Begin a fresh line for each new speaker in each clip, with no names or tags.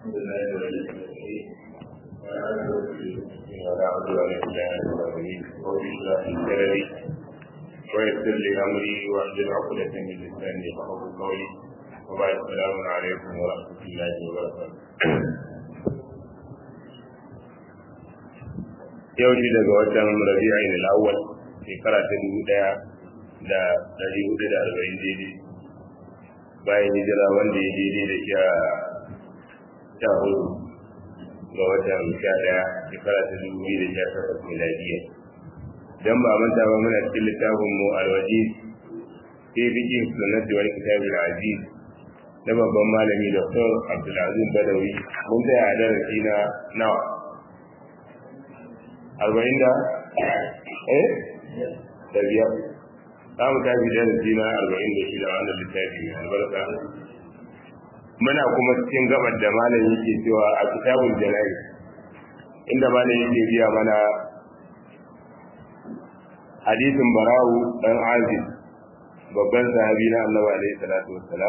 الحمد لله رب العالمين ولا عدوان الا على الظالمين رب اشرح لي صدري ويسر لي امري واحلل عقدة من لساني يفقهوا قولي وبعد السلام عليكم ورحمة الله وبركاته yau shi daga watan rabi'in al-awwal shekara ta dubu daya da dari hudu da arba'in daidai bayan hijira wanda ya daidai da sha sha hudu ga watan sha daya shekara ta dubu biyu da sha takwas miladiya dan ba manta ba muna cikin littafin mu al-wajiz fi fiqh sunnati wal kitab al-aziz na babban malami Dr. Abdulaziz Badawi mun tsaya a darasi na nawa arba'in da eh da biyar za mu tafi darasi na arba'in da shida wannan littafi mai albarka muna kuma cikin gabar da malam yake cewa a kitabul jana'i inda malam yake biya mana hadisin barawu dan azib babban sahabi na annabi alaihi salatu wassalam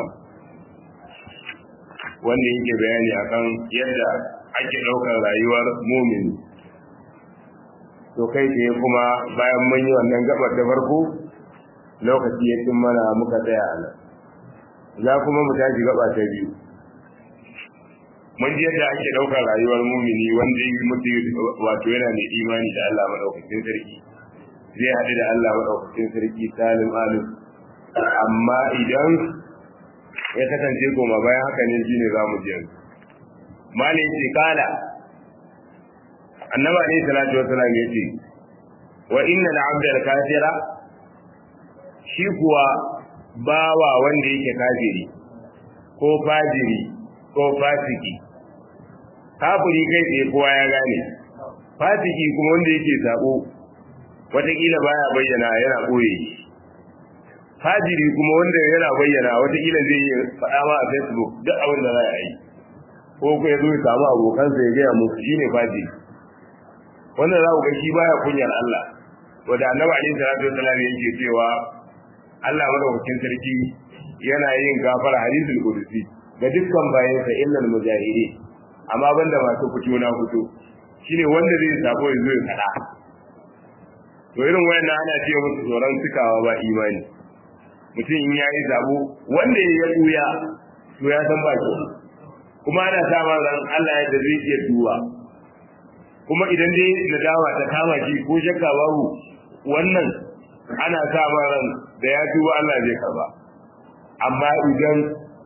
wanda yake bayani akan yadda ake ɗaukar rayuwar mumini to kai tsaye kuma bayan mun yi wannan gabar da farko lokaci ya cin mana muka tsaya a nan za kuma mu tashi gaba ta biyu mun ji yadda ake ɗaukar rayuwar mumini wanda yi mutu wato yana mai imani da Allah maɗaukakin sarki zai haɗu da Allah maɗaukakin sarki salim alim amma idan ya kasance goma bayan haka ne shine za mu ji yanzu malin ce kala annabi alayhi salatu wasalam yace wa inna al-abda al-kafira shi kuwa bawa wanda yake kafiri ko fajiri ko fasiki kafiri kai tsaye kowa ya gane fasiki kuma wanda yake sabo wataƙila baya bayyana yana ɓoye fajiri kuma wanda yana bayyana wataƙila zai yi faɗa ma a facebook duk abin da za a yi ko ko ya zo ya samu abokansa ya gaya musu shine fajiri wannan za ku ga shi baya kunyar Allah wanda annabi alaihi salatu wasallam yake cewa Allah madaukakin sarki yana yin gafara hadisul qudsi ga dukkan bayansa illal mujahidi amma banda masu fito na fito shine wanda zai sabo ya zo ya kada to irin wayannan ana ce musu tsoron cikawa ba imani mutum in yayi zabo wanda ya tuya to ya san ba shi kuma ana sa ran Allah ya da zai iya duwa kuma idan dai nadama ta kama shi ko shakka babu wannan ana sa ran da ya tuba Allah zai karba amma idan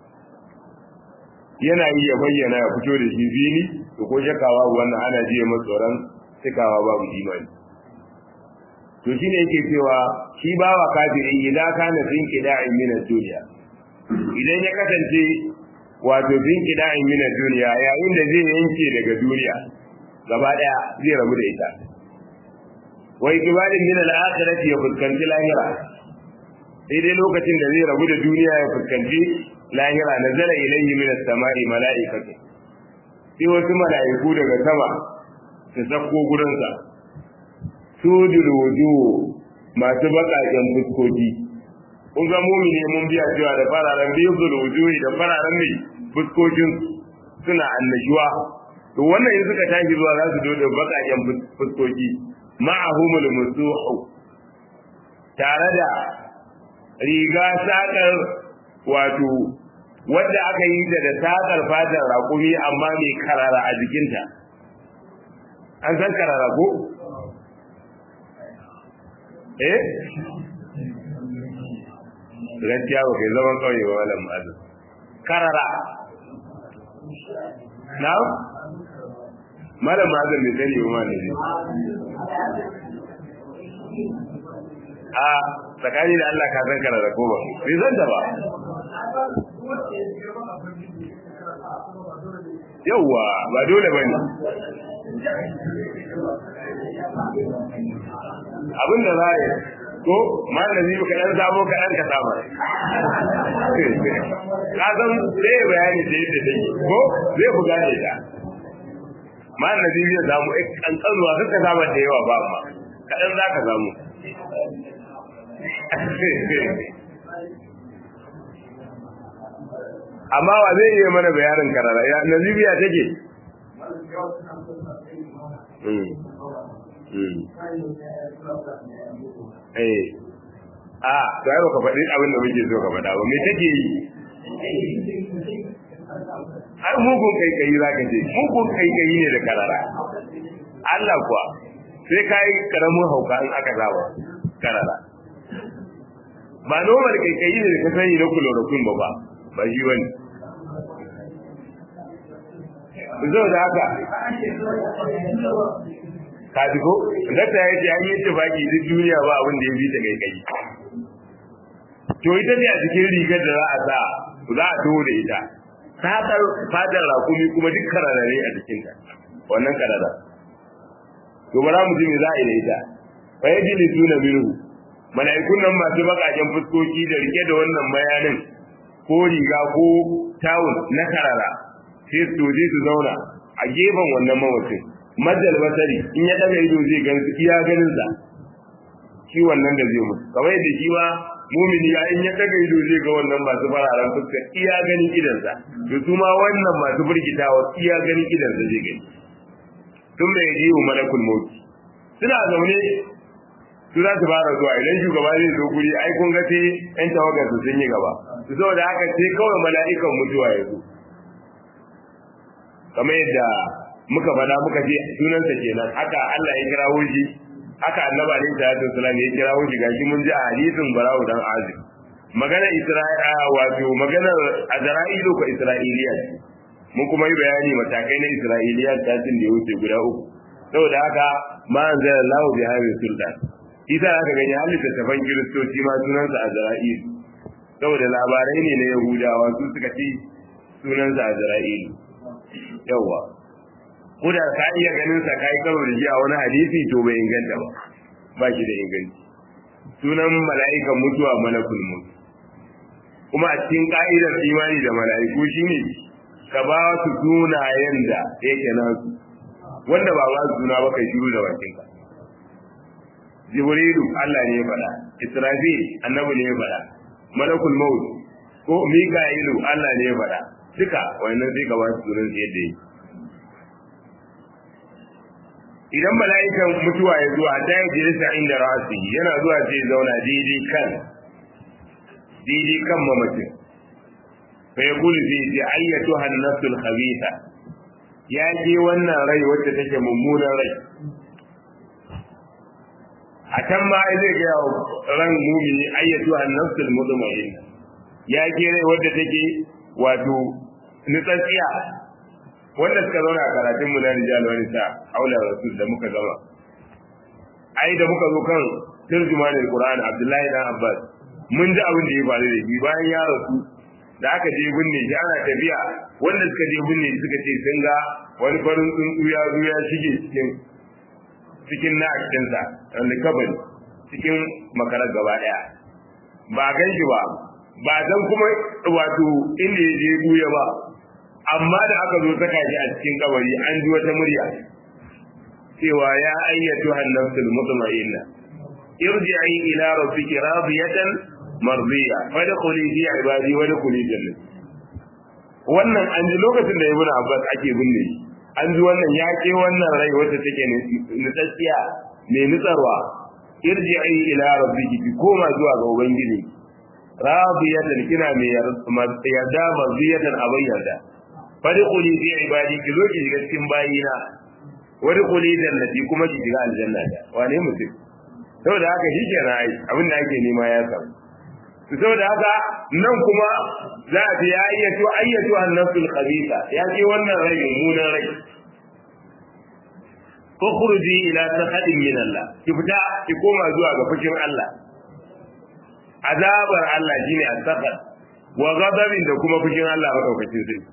yana yi ya bayyana ya fito da shi fili to ko shakka babu wannan ana jiya masa tsoron cikawa babu imani to shine yake cewa shi bawa kafiri idan kana fin kida'in min ad-dunya idan ya kasance wato fin kida'in min ad-dunya yayin da zai yanke daga duniya gaba daya zai rabu da ita wai kibalin min al-akhirati ya fuskanci lahira sai dai lokacin da zai rabu da duniya ya fuskanci lahira nazala ilayhi min as-sama'i mala'ikatu sai wasu mala'iku daga sama su sako gurin sa sujul wujuh masu bakaken fuskoki kun ga mumini mun biya cewa da fararen biyul wujuhi da fararen mai fuskokin suna annashuwa to wannan in suka tashi zuwa za su zo da bakaken fuskoki ma'ahumul musuhu tare da riga sakar wato wadda aka yi ta da sakar fatar raƙumi amma mai karara a jikinta an san karara ko eh gaskiya ba kai zaman kauye ba malam ma'azin karara na malam ma'azin bai sani ba ma ne a tsakani da Allah ka san karara ko ba bai san ta ba yauwa ba dole ba ne abin da za a yi ko ma da zai ka ɗan sabo ka ɗan ka saba ka san zai bayani da yadda take ko zai ku gane ta ma da zai zai samu ƙanƙanuwa suka saba da yawa ba ma kaɗan za ka samu amma wa zai iya mana bayanin karara ya nazibiya take eh a to ai baka faɗi abin da muke so ka faɗa ba me take yi ai mugun kaikayi za ka ce mugun kaikayi ne da karara Allah kuwa sai ka yi karamin hauka in aka zaba karara ba normal kaikayi ne da ka sani na chloroquine ba ba ba shi bane zo da haka ka ji ko dakta ya ce an yi tafaki duk duniya ba abin da ya bi ta kaikayi to ita ne a cikin rigar da za a sa za a taho da ita fatar fatar rakumi kuma duk kararare a jikinta wannan karara to bara mu ji me za a yi da ita fa yajli tuna minhu malaikun nan masu bakaken fuskoki da rike da wannan bayanin ko riga ko tawul na karara sai su je su zauna a gefen wannan mawacin majal basari in ya daga ido zai gan su iya ganin sa shi wannan da zai mutu kamar yadda shi ma mumini ya in ya daga ido zai ga wannan masu fararen fuska iya ganin idansa to su ma wannan masu burgitawa iya ganin idansa zai gani tun da ya ji wa malakul mauti suna zaune su za su fara zuwa idan shugaba zai zo guri ai kun ga sai yan tawagar su sun yi gaba su saboda haka sai kawai mala'ikan mutuwa ya zo kamar yadda muka faɗa muka ce sunansa kenan haka Allah ya kirawo shi haka annabi alaihi salatu wasallam ya kirawo shi gashi mun ji a hadisin barawo dan azib magana isra'a wato maganar azra'ilu ko isra'iliya mun kuma yi bayani matakai na isra'iliya tatin da ya wuce guda uku saboda haka ma anzalallahu bi hadhihi sultan isa aka gani halitta tafan kiristoci ma sunansa azra'il saboda labarai ne na yahudawa su suka ce sunansa azra'il yawa ko da ka iya ganin sa kai karo da shi a wani hadisi to bai inganta ba ba shi da inganci sunan mala'ikan mutuwa malakul maut kuma a cikin ka'idar imani da mala'iku shine ka ba su sunayen da yake nasu wanda ba ba su suna ba kai shiru da bakin ka jibrilu Allah ne ya faɗa israfil annabi ne ya faɗa malakul maut ko mika'ilu Allah ne ya faɗa duka wannan sai ka ba su sunan yadda yake idan mala'ikan mutuwa ya zuwa ta yi jirisa inda rasi yana zuwa sai zauna daidai kan daidai kan mamacin fa ya kuli zai ce ayyatu hannasul khabitha ya je wannan rai wacce take mummunan rai a can ma zai ga ran mumini ayyatu hannasul mutmain ya je rai wacce take wato nutsatsiya wanda suka zauna a karatun mu na rijal wani sa aula rasul da muka gama ai da muka zo kan turjumanin qur'an abdullahi dan abbas mun ji abin da ya faru da shi bayan ya rasu da aka je binne shi ana tafiya wanda suka je binne shi suka ce sun ga wani farin tsuntsu ya zo ya shige cikin cikin na sa wanda kabari cikin makarar gaba daya ba gan shi ba ba dan kuma wato inda ya je buya ba amma da aka zo saka shi a cikin kabari an ji wata murya cewa ya ayyatu hannafsul mutma'inna irji'i ila rabbiki radiyatan mardiya fadkhuli fi ibadi wa dkhuli jannah wannan an ji lokacin da ibnu abbas ake binne an ji wannan ya ke wannan rai wacce take nutsatsiya mai nutsarwa irji'i ila rabbiki ki koma zuwa ga ubangiji radiyatan kina mai yarda mardiyatan abin yarda fadkhuli fi ibadi ki zo ki shiga cikin bayina wadkhuli jannati kuma ki shiga aljanna da wane mutum saboda haka shi kenan ai abin da ake nema ya samu to saboda haka nan kuma za a ce ya ayyatu ayyatu an-nafsul khabitha ya ce wannan rai mummunan rai ukhruji ila sahadin min Allah ki fita ki koma zuwa ga fushin Allah azabar Allah shine as-sahad wa ghadabin da kuma fushin Allah madaukakin sai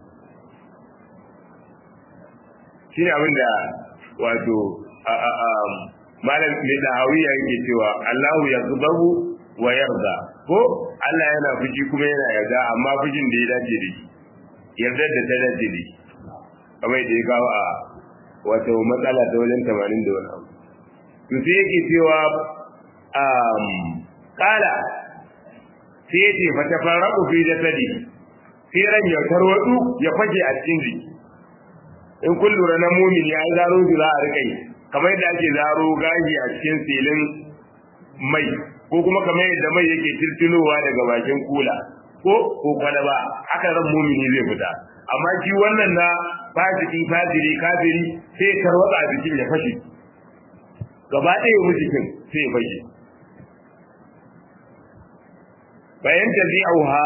shine abin da wato malam mai dahawiya yake cewa Allahu ya zubahu wa yarda ko Allah yana fushi kuma yana yarda amma fushin da ya dace da shi yarda da ta dace da shi kamar da ya kawo a wato matsala ta wajen tamanin da wani abu to sai yake cewa kala sai ya ce fa tafarraqu fi jasadi sai ran ya tarwatsu ya fage a cikin jiki in kun lura na mumini ai zaro shi za a rika yi kamar yadda ake zaro gashi a cikin silin mai ko kuma kamar yadda mai yake tirtinowa daga bakin kula ko ko kwalaba haka ran mumini zai fita amma shi wannan na fasiki fajiri kafiri sai tarwatsa a jikin ya fashe gaba ɗaya mu jikin sai ya fashe bayan tabi'uha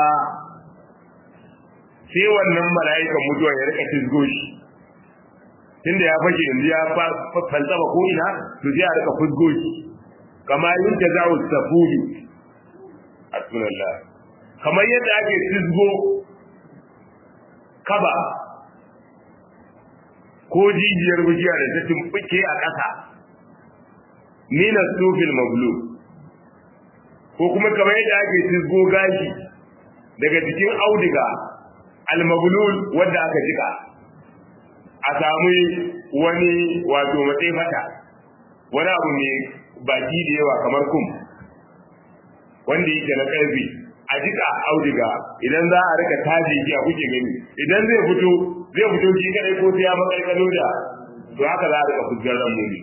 sai wannan mala'ikan mutuwa ya rika tizgo shi tunda ya fashe yanzu ya falsaba ko ina to sai a rika fusgo shi kama yin da za su tafuli asmanallah kamar yadda ake tizgo kaba ko jijiyar bujiya da ta tumbuke a ƙasa mina sufil mablu ko kuma kamar yadda ake tizgo gashi daga cikin audiga almablul wanda aka jika a samu wani wato matsayi fata wani abu mai baki da yawa kamar kum wanda yake na karfi a jika audiga idan za a rika taji ki a kuke gani idan zai fito zai fito shi kadai ko sai ya makalkalo da to haka za a rika fusgar ran mumi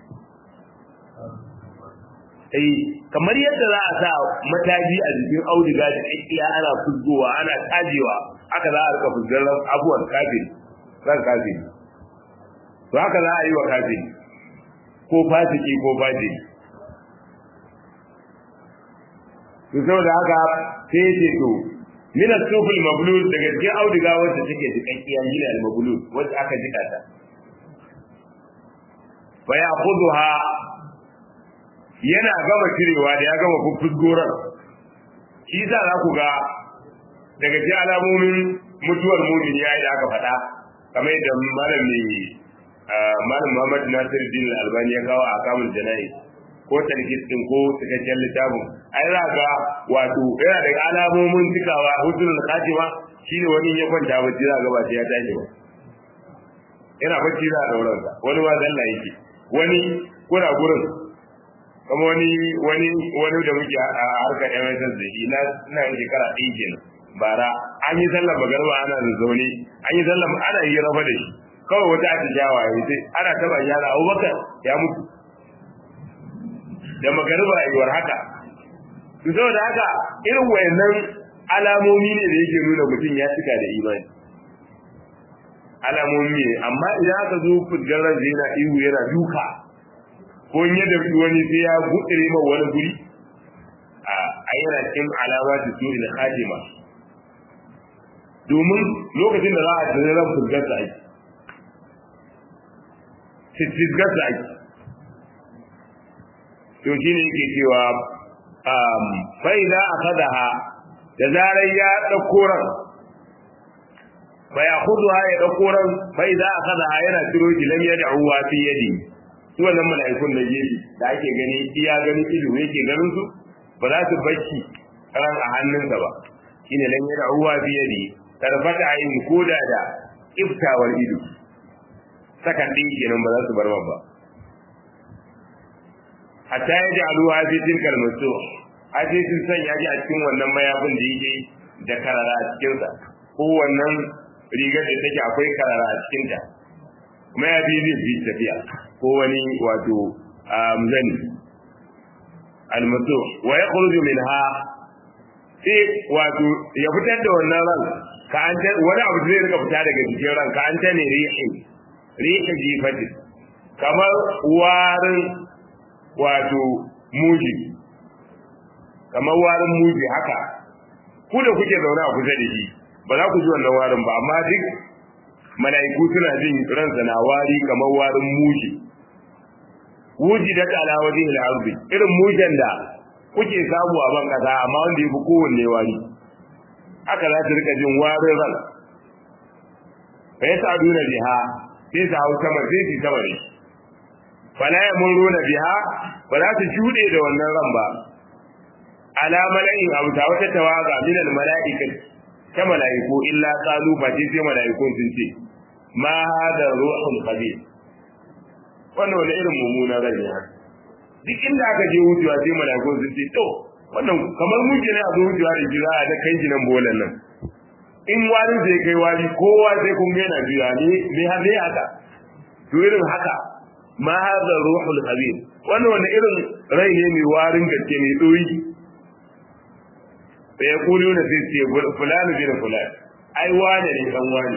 eh kamar yadda za a sa mataji a jikin audiga da kakkiya ana fusgowa ana tajewa haka za a rika fusgar abuwan kafiri ran kafiri to haka za a yi wa kafiri ko fasiki ko fajiri to saboda haka sai ce to min as-sufil mablul daga cikin auduga wacce take jikakkiya min al-mablul wacce aka jika ta fa ya'khudha yana gama cirewa da ya gama fuffugoran shi za za ku ga daga cikin alamomin mutuwar mumin yayi da aka faɗa kamar yadda malam ne malam Muhammad Nasir Din Albani ya kawo a kamun jana'i ko tarkis din ko cikakken littafin ai za ga wato yana da alamomin cikawa husnul khatima shine wani ya kwanta bacci za ga ba sai ya tashi ba yana bacci za a dauran sa wani ma zalla yake wani kuna gurin kuma wani wani wani da muke a harkar MSS da shi na ina yin shekara ɗaya kenan bara an yi sallar magarba ana zazzaune an yi sallar ana yi rafa da shi kawai wata atishawa ya ce ana taba yara abubakar ya mutu da magariba yiwuwar haka su saboda haka irin wayannan alamomi ne da yake nuna mutum ya cika da imani alamomi ne amma idan aka zo fudgarar da yana ihu yana duka ko in ya dafi wani sai ya gudure ma wani guri a yana cikin alama da su ila khatima domin lokacin da za a tsere ran fudgar da ake fudgar da ake to shi ne yake cewa bai za a fadaha da zarar ya ɗauko ran bai a kudu ha ya ɗauko ran bai za a fadaha yana ciro shi lam ya da'uwa fi yadi su wannan mala'ikun da gefe da ake gani iya ganin ido yake ganin su ba za su bacci ran a hannunsa ba shine lam ya da'uwa fi yadi tarbata ayin koda da iftawar ido sakan ɗin kenan ba za su bar ba hatta ya ji aluwa fi tilkal musu aje sun sanya ji a cikin wannan mayafin da yake da karara a cikin sa ko wannan rigar da take akwai karara a cikin ta mayafi zai fi tafiya ko wani wato zani almusu wa yakhruju minha sai wato ya fitar da wannan ran ka an ta wani abu zai rika fita daga jikin ran ka an ta ne rihi rihi jifati kamar warin wato muji kamar warin muji haka ku da kuke zaune a kusa da shi ba za ku ji wannan warin ba amma duk mala'iku suna jin ransa na wari kamar warin muji wuji da kala wajen al'arbi irin mujan da kuke samu a ban kasa amma wanda ya fi kowanne wari haka za su rika jin warin ran fa ya sa duna biha sai su hau sama sai su sama da shi fala ya muruna biha ba za su shuɗe da wannan ran ba ala mala'in abu ta wata tawaga min al mala'ikat ta mala'iku illa qalu fa sai mala'ikun sun ce ma hada ruhul khabir wannan wani irin mummunan rai ne duk inda aka je wucewa sai mala'ikun sun ce to wannan kamar muke ne a zo wucewa da jira a da kai jinan bolan nan in wani zai kai wani kowa sai kun yana juya ne ne har ne haka to irin haka ma hadha ruhul khabir wannan wani irin rai ne mai warin gaske mai doyi da ya kulu na sai ce fulani bin fulani ai wane ne dan wane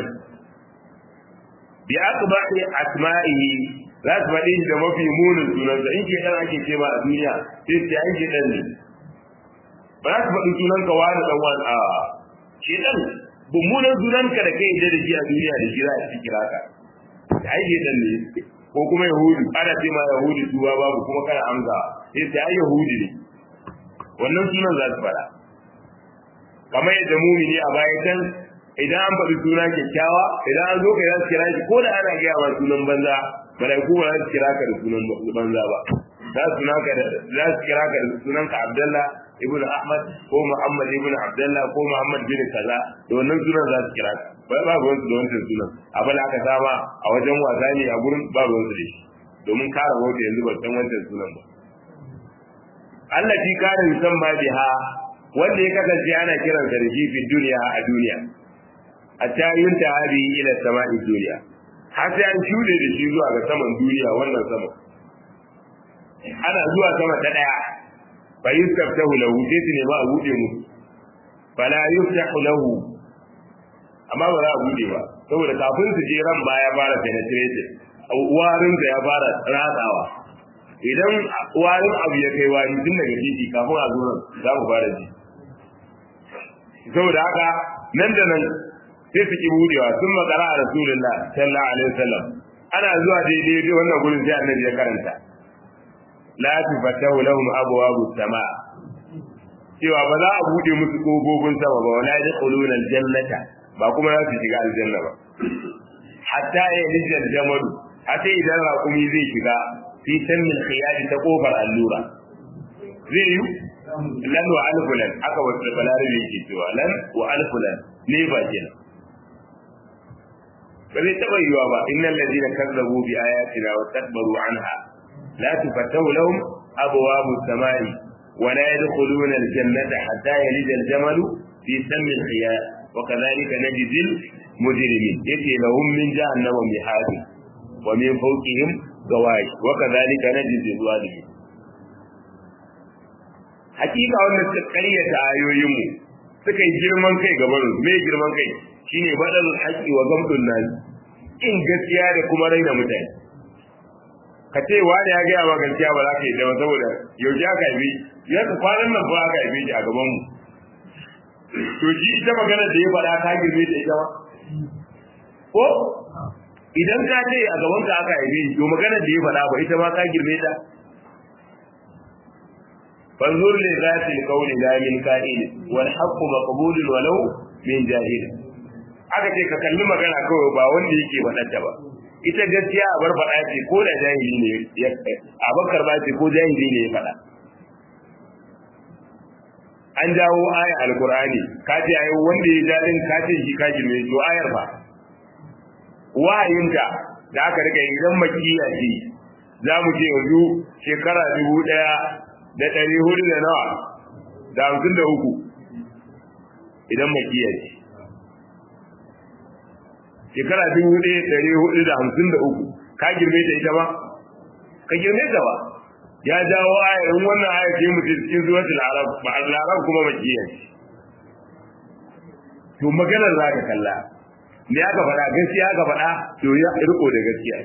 bi akbahi asma'ihi za su faɗi da mafi munin sunansa in ke dan ake ce ba a duniya sai ce ai ke dan ne ba za su faɗi sunanka wani dan wani a ke dan mummunan sunanka da kai da shi a duniya da shi za a ci kira ka ai ke dan ne ko kuma yahudu ana ce ma yahudu duwa babu kuma kana amsa sai ce ai yahudi ne wannan sunan za su faɗa kamar yadda mumini a baya can idan an faɗi suna kyakkyawa idan an zo ka za su kira shi ko da ana gaya ma sunan banza malaiku ba za su kira ka da sunan banza ba za su naka da za su kira ka da sunan ka Abdullah ibn Ahmad ko Muhammad ibn Abdullah ko Muhammad bin kaza da wannan sunan za su kira ka ba ba ruwan su da wancan sunan abin aka sama a wajen wasa ne a gurin ba ruwan su da shi domin kare wata yanzu ba san wancan sunan ba Allah fi kare musamman biha wanda ya kasance ana kiransa da shi fi duniya a duniya hatta yunta hadi ila sama'i duniya har sai an shude da shi zuwa ga saman duniya wannan sama ana zuwa sama ta daya fa yustaftahu lahu sai su nema a bude musu fala yuftahu lahu amma ba za a bude ba saboda kafin su je ran baya fara penetrated warin da ya fara ratsawa idan warin abu ya kai wari tun daga titi kafin a zo nan za mu fara ji saboda haka nan da nan sai su ki budewa sun makara a rasulullah sallallahu alaihi wasallam ana zuwa daidai wannan gurin sai annabi ya karanta la tufatahu lahum abwabu sama cewa ba za a bude musu kofofin sama ba wala yadkhuluna aljannata ba kuma za su shiga aljanna ba hatta ya lijal jamalu hatta idan raƙumi zai shiga fi sannin khiyadi ta kofar allura zai yi lan wa alfulan aka wasu balarabe yake cewa lan wa alfulan ne ba kenan ba zai taɓa yiwa ba innal ladina kazzabu bi ayatina wa takbaru anha la tufattahu lahum abwabu samai wa la yadkhuluna aljannata hatta yalija aljamalu fi sammi alkhiyar wa kadhalika najzi almujrimin yati lahum min jahannama mihad wa min fawqihim gawash wa kadhalika najzi alzalimin hakika wanda suka karyata ayoyinmu suka yi girman kai gaban su me girman kai shine badal haqqi wa gamdun nas in gaskiya da kuma raina mutane ka ce wani ya gaya ma gaskiya ba za ka yi da saboda yau ya ka yi ya ka kwanan nan ba ka yi shi a gaban mu to shi ita magana da ya faɗa ka girme ta ita ba ko idan ka ce a gaban ka aka yi to magana da ya faɗa ba ita ma ka girme ta فانظر لذات القول لا من كائن والحق مقبول ولو من جاهل aka ce ka kalli magana kawai ba wanda yake faɗarta ba ita gaskiya a bar faɗa ce ko da jahili ne ya a bakar ba ce ko jahili ne ya faɗa an jawo aya alkur'ani ka ce ayi wanda ya dadin ka ce shi ka girme to ayar ba wahayinta da aka rika idan makiya ce za mu ce yanzu shekara dubu ɗaya da ɗari hudu da nawa da hamsin da uku idan makiya ce shekara dubu ɗaya ɗari hudu da hamsin da uku ka girme ta ita ba ka girme ta ba ya jawo ayar wannan ayar ce mu cikin suratul arab ba al-arab kuma makiya ce to maganar za ka kalla me aka faɗa gaskiya aka faɗa to ya riko da gaskiya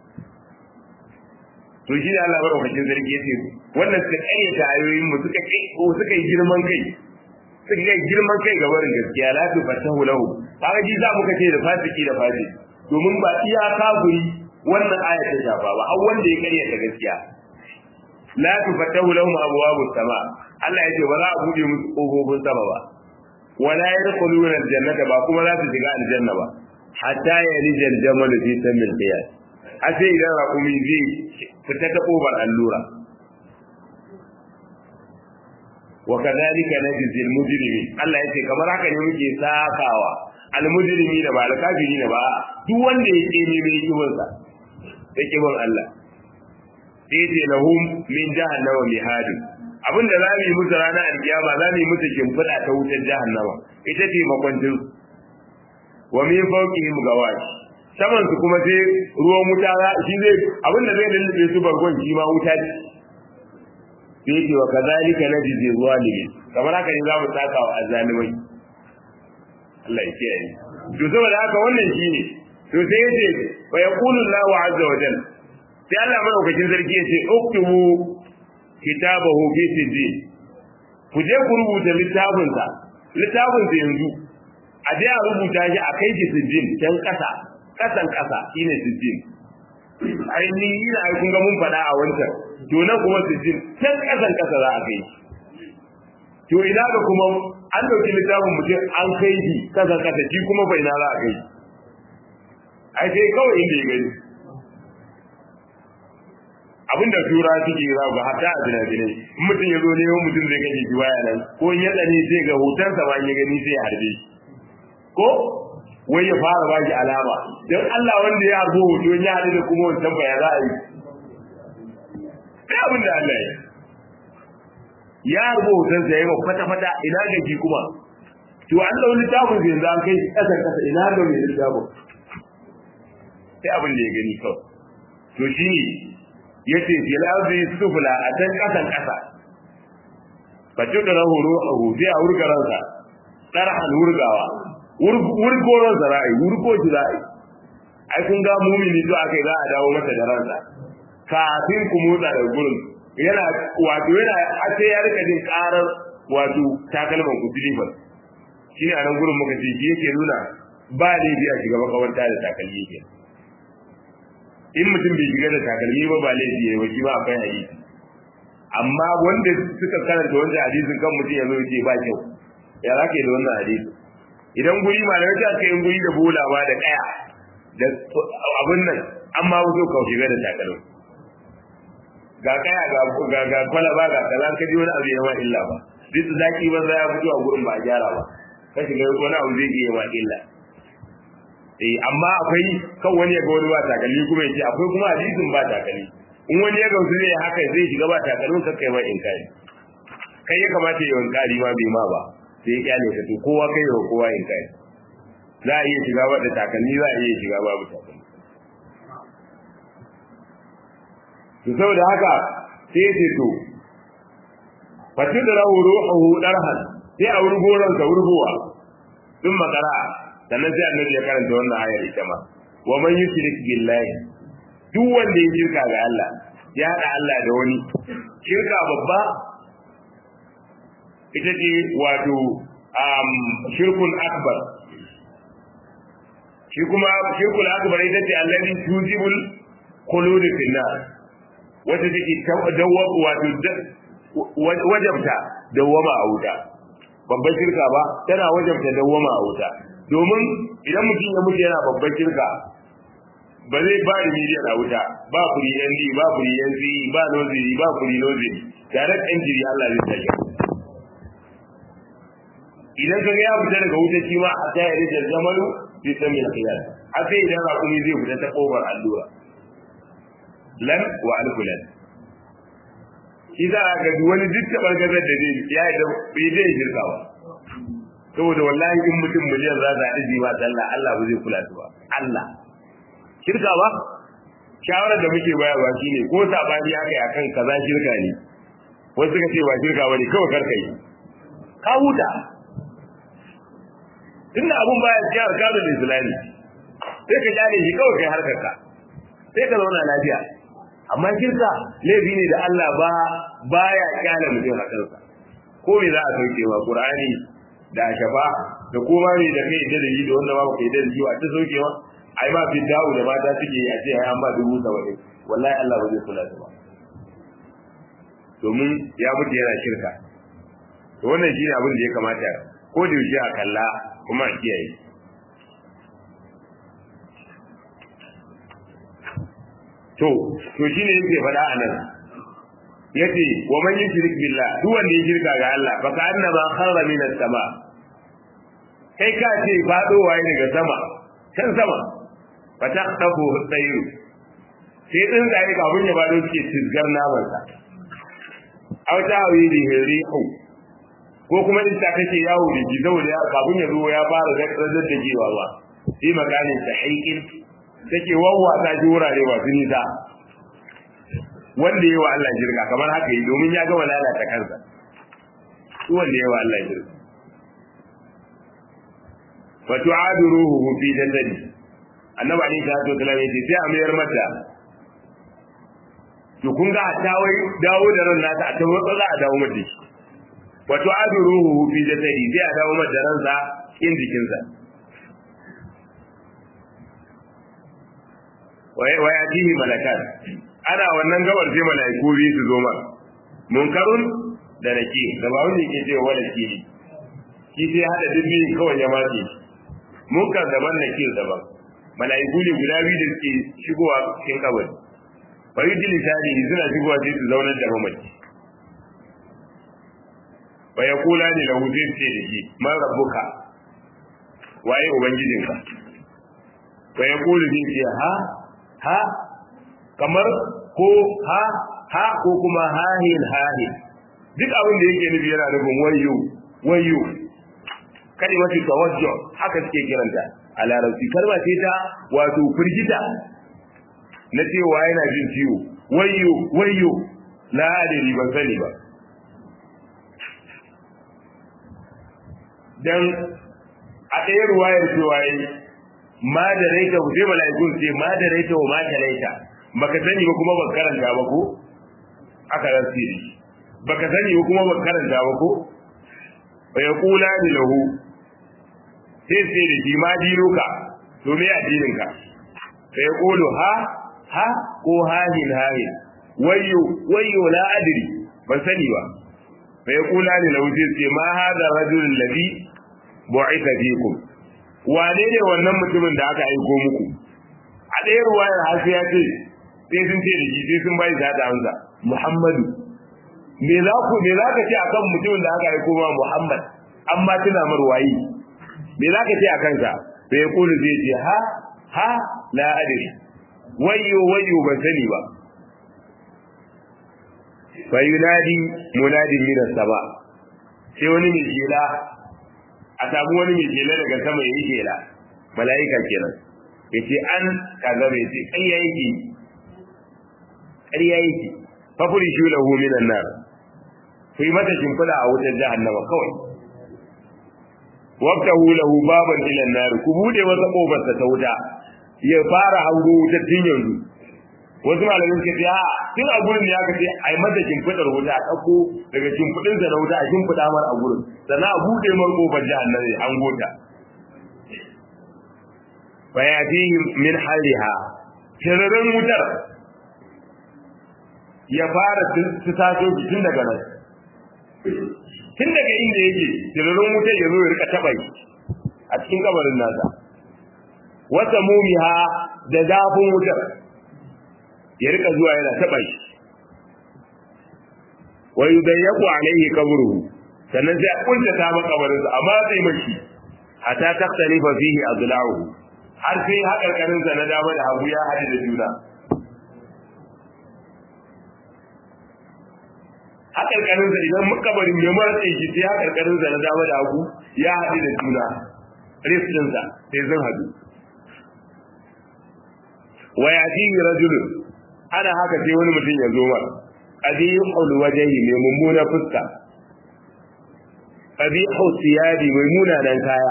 to shi ne Allah madaukakin sarki yace wannan suka kayyata ayoyin mu suka kai ko suka yi girman kai suka yi girman kai ga barin gaskiya la tu fatahu lahu kaga ji za mu kace da fasiki da fasiki domin ba iya kafiri wannan aya ta shafa ba har wanda ya karyata gaskiya la tu fatahu lahum abwabu sama Allah yace ba za a bude musu kofofin sama ba wala yadkhuluna aljannata ba kuma za su shiga aljanna ba hatta yalija aljamal fi samil qiyas a sai idan raƙumi zai fita ta ƙofar allura wa kadhalika najzi al-mujrimin Allah yace kamar haka ne muke sakawa al-mujrimi da ba al-kafiri ne ba duk wanda ya ce ne mai kibin sa da kibin Allah sai ce lahum min jahannama mihadu abinda za mu yi musu ranar alkiyama za mu yi musu shimfiɗa ta wutar jahannama ita ce makwancin wa min fawqihim gawash saman su kuma sai ruwan wuta shi zai abin da zai lullube su bargon shi ma wuta ce sai yake wa kazalika najzi zalimin kamar haka ne za mu saka wa azzalimai Allah ya kiyaye to saboda haka wannan shine to sai yace wa yaqulu Allahu azza wa jalla sai Allah madaukakin sarki yace uktubu kitabahu fi sijjin ku je ku rubuta littafin sa littafin sa yanzu a je a rubuta shi a kai shi sijjin can kasa kasan kasa shine sijjin ainihin ina ai kun ga mun faɗa a wancan to nan kuma sijjin can kasan kasa za a kai to ina ga kuma an dauki littafin mutum an kai shi kasa kasa shi kuma bai na za a kai ai sai kawai inda ya gani abinda tura suke za ga hatta a bina-binai in mutum ya zo ne mutum zai kashe shi baya nan ko in ya tsani sai ga hotonsa ba ya gani sai ya harbe shi ko wai ya fara ba shi alama don Allah wanda ya harbo hoto ya haɗu da kuma wancan baya za a yi sai abin da Allah ya ya harbo hotonsa ya yi ma fata-fata ina ga shi kuma to an ɗau littafin zai yanzu an kai shi ƙasar ƙasa ina ga mai littafin sai abin da ya gani kawai to shi ne ya ce fil arzi sufla a can ƙasan ƙasa fa tudra ruhu sai a wurga ransa tarhan wurgawa wurgo ransa ra'ayi wurgo shi ra'ayi ai kun ga mumini to akai za a dawo masa da ransa kafin ku motsa da gurin yana wato yana sai ya rika jin karar wato takalman ku silifan shi ne a nan gurin muka ce shi yake nuna ba laifi a shiga makabarta da takalmi ke in mutum bai shiga da takalmi ba ba laifi ya yi ba akwai hadisi amma wanda suka karanta wanda hadisin kan mutum ya zo ce ba kyau ya za ka yi da wannan hadisi idan guri ma da wata aka yi guri da bola ba da kaya da abin nan amma wato ka shiga da takalmi ga kaya ga ga kwalaba ga kaza ka ji wani abu ya ma illa ba duk zaki ba za ya fito a gurin ba a gyara ba ka shiga wani abu zai iya ma illa eh amma akwai kan wani ya ga wani ba takalmi kuma ya ce akwai kuma hadisin ba takalmi in wani ya gamsu zai haka zai shiga ba takalmin ka kai ma in kai kai ya kamata ya wankari ma bai ma ba sai ya kyale ka to kowa kai wa kowa in kai za a iya shiga ba da takalmi za a iya shiga babu takalmi to saboda haka sai ya ce to fatin da rahu ruhu darhan sai a wurgo ransa wurgowa sun makara sannan sai annabi ya karanta wannan ayar ita ma wa man yushrik billahi duk wanda ya shirka ga Allah ya hada Allah da wani shirka babba ita ce wato um, shirkun akbar shi kuma shirkul akbar ita ce allazi tujibul khulud fil nar wata take dawwa wato wajabta dawwama a wuta babban shirka ba tana wajabta dawwama a wuta domin idan mutum ya mutu yana babban shirka ba zai ba da miliyan a wuta ba kuri ND ba kuri NC ba noziri ba kuri noziri tare da jiri Allah zai sake idan ka ga ya fita daga wuta shi ma a ta yi da zamanu bi samin khiyar a sai idan rakumi zai fita ta kofar allura lan wa alfulan shi za a ga wani duk tabar gazar da zai ya yi da bai zai shirka ba saboda wallahi in mutum miliyan za ta haɗu ba sallah Allah ba zai kula ba Allah shirka ba shawarar da muke bayarwa shine ko sabani aka yi akan kaza shirka ne wasu suka ce ba shirka bane kawai karka yi ka huta tunda abun baya cikin alƙalin islami sai ka kyale shi kawai kai harkar ka sai ka zauna lafiya amma shirka laifi ne da Allah ba baya kyale mutum a kansa ko me za a sauke wa qur'ani da shafa da koma ne da kai da yi da wanda ba kai da yi a ta saukewa ai ma fi dawo da mata suke a ce ai an ba dubu saba'in wallahi Allah ba zai kula da ba domin ya mutu yana shirka to wannan shine abin da ya kamata ko da yaushe a kalla kuma a kiyaye to to shine yake faɗa a nan yace wa man yushrik billah duk wanda ya shirka ga Allah fa ka annaba kharra min as-sama kai ka ce fadowa ne daga sama can sama fa taqtafu tayru sai din zai kafin ya bado suke tizgar naman sa aw ta hawi di rihu ko kuma in ta kace yawo da ji saboda ya kafin ya zo ya fara da da da jiwa ba fi makamin sahiqin take wawwata shi wurare masu nisa wanda yi wa Allah shirka kamar haka yi domin ya gama lalata kansa su wanda yi wa Allah shirka wa tu'adu ruhuhu fi jasadi annabi alaihi salatu wasallam yace sai a mayar mata to kun ga ta wai dawo da ran nata a ta matsala a dawo mata shi wa tu'adu ruhuhu fi jasadi sai a dawo mata ransa in jikinsa wa yatihi malakan ana wannan gabar sai malaiku biyu su zo ma munkarun da nake da ba wanda yake cewa wala ke shi sai hada dubbi kawai ya mace munkar daban nake daban malaiku ne guda biyu da suke shigowa cikin kabari fa yujli tani suna shigowa sai su zaunar da mamaci fa yaqula ni lahu sai ce da shi man rabbuka waye ubangijinka fa yaqulu zai ce ha ha kamar ko ha ha ko kuma hahin hahin duk abin da yake nufi yana nufin wayo wayo kalimatu tawajjuh haka suke kiranta a larabci kalma ce ta wato firgita na cewa yana jin ciwo wayo wayo la adiri ban sani ba dan a ɗaya ruwayar cewa yi ma da raita sai mala'ikun ce ma da raita wa ma ta raita baka sani ba kuma baka karanta ba ko aka rasi baka sani ba kuma baka karanta ba ko fa yaqula ni lahu sai sai da shi ma dinuka to me addinin ka fa yaqulu ha ha ko hahin hahin wayyo wayyo la adri ban sani ba fa yaqula ni lahu sai sai ma hada rajulul ladhi bu'itha fikum wane ne wannan mutumin da aka aiko muku a ɗaya ruwayar hasi ya ce sai sun ce da shi sai sun bai zaɗa hamza muhammadu me za ku me za ka ce akan mutumin da aka aiko ma muhammad amma tuna mar wayi me za ka ce a kansa sai ya kulu zai ce ha ha la adri wayyo wayyo ban sani ba fa yunadi munadin min as-sama sai wani mai shela a samu wani mai shela daga sama yayi shela mala'ika kenan yace an kaza bai ce ƙarya yake ƙarya yake fa furi shi lahu minan nar ku yi mata shimfiɗa a wutar jahannama kawai wabtahu lahu baban ila nar ku bude masa kofar ta wuta ya fara hango wutar tun yanzu wasu malamin suka ce a tun a gurin ne aka ce ai mata shimfiɗar wuta a ɗauko daga shimfiɗin sa na wuta a shimfiɗa mar a gurin sannan a bude mar kofar jahannama an gota fayatihim min haliha tirarin wutar ya fara su taso tun daga nan tun daga inda yake tirarin wutar ya zo ya rika taba shi a cikin kabarin nasa wata mumiha da zafin wutar ya rika zuwa yana taba shi wa yudayyaku alaihi qabruhu sannan sai a kunta ta makabarin sa amma sai mashi hatta taktalifa fihi adla'uhu har sai haƙarƙarin sa na dama da hagu ya haɗu da juna haƙarƙarin sa idan makabarin ya matse shi sai haƙarƙarin sa na dama da hagu ya haɗu da juna rifin sa sai sun haɗu wa yatihi rajulun ana haka sai wani mutum ya zo mar qabihul wajhi mai mummuna fuska qabihul siyadi mai munanan kaya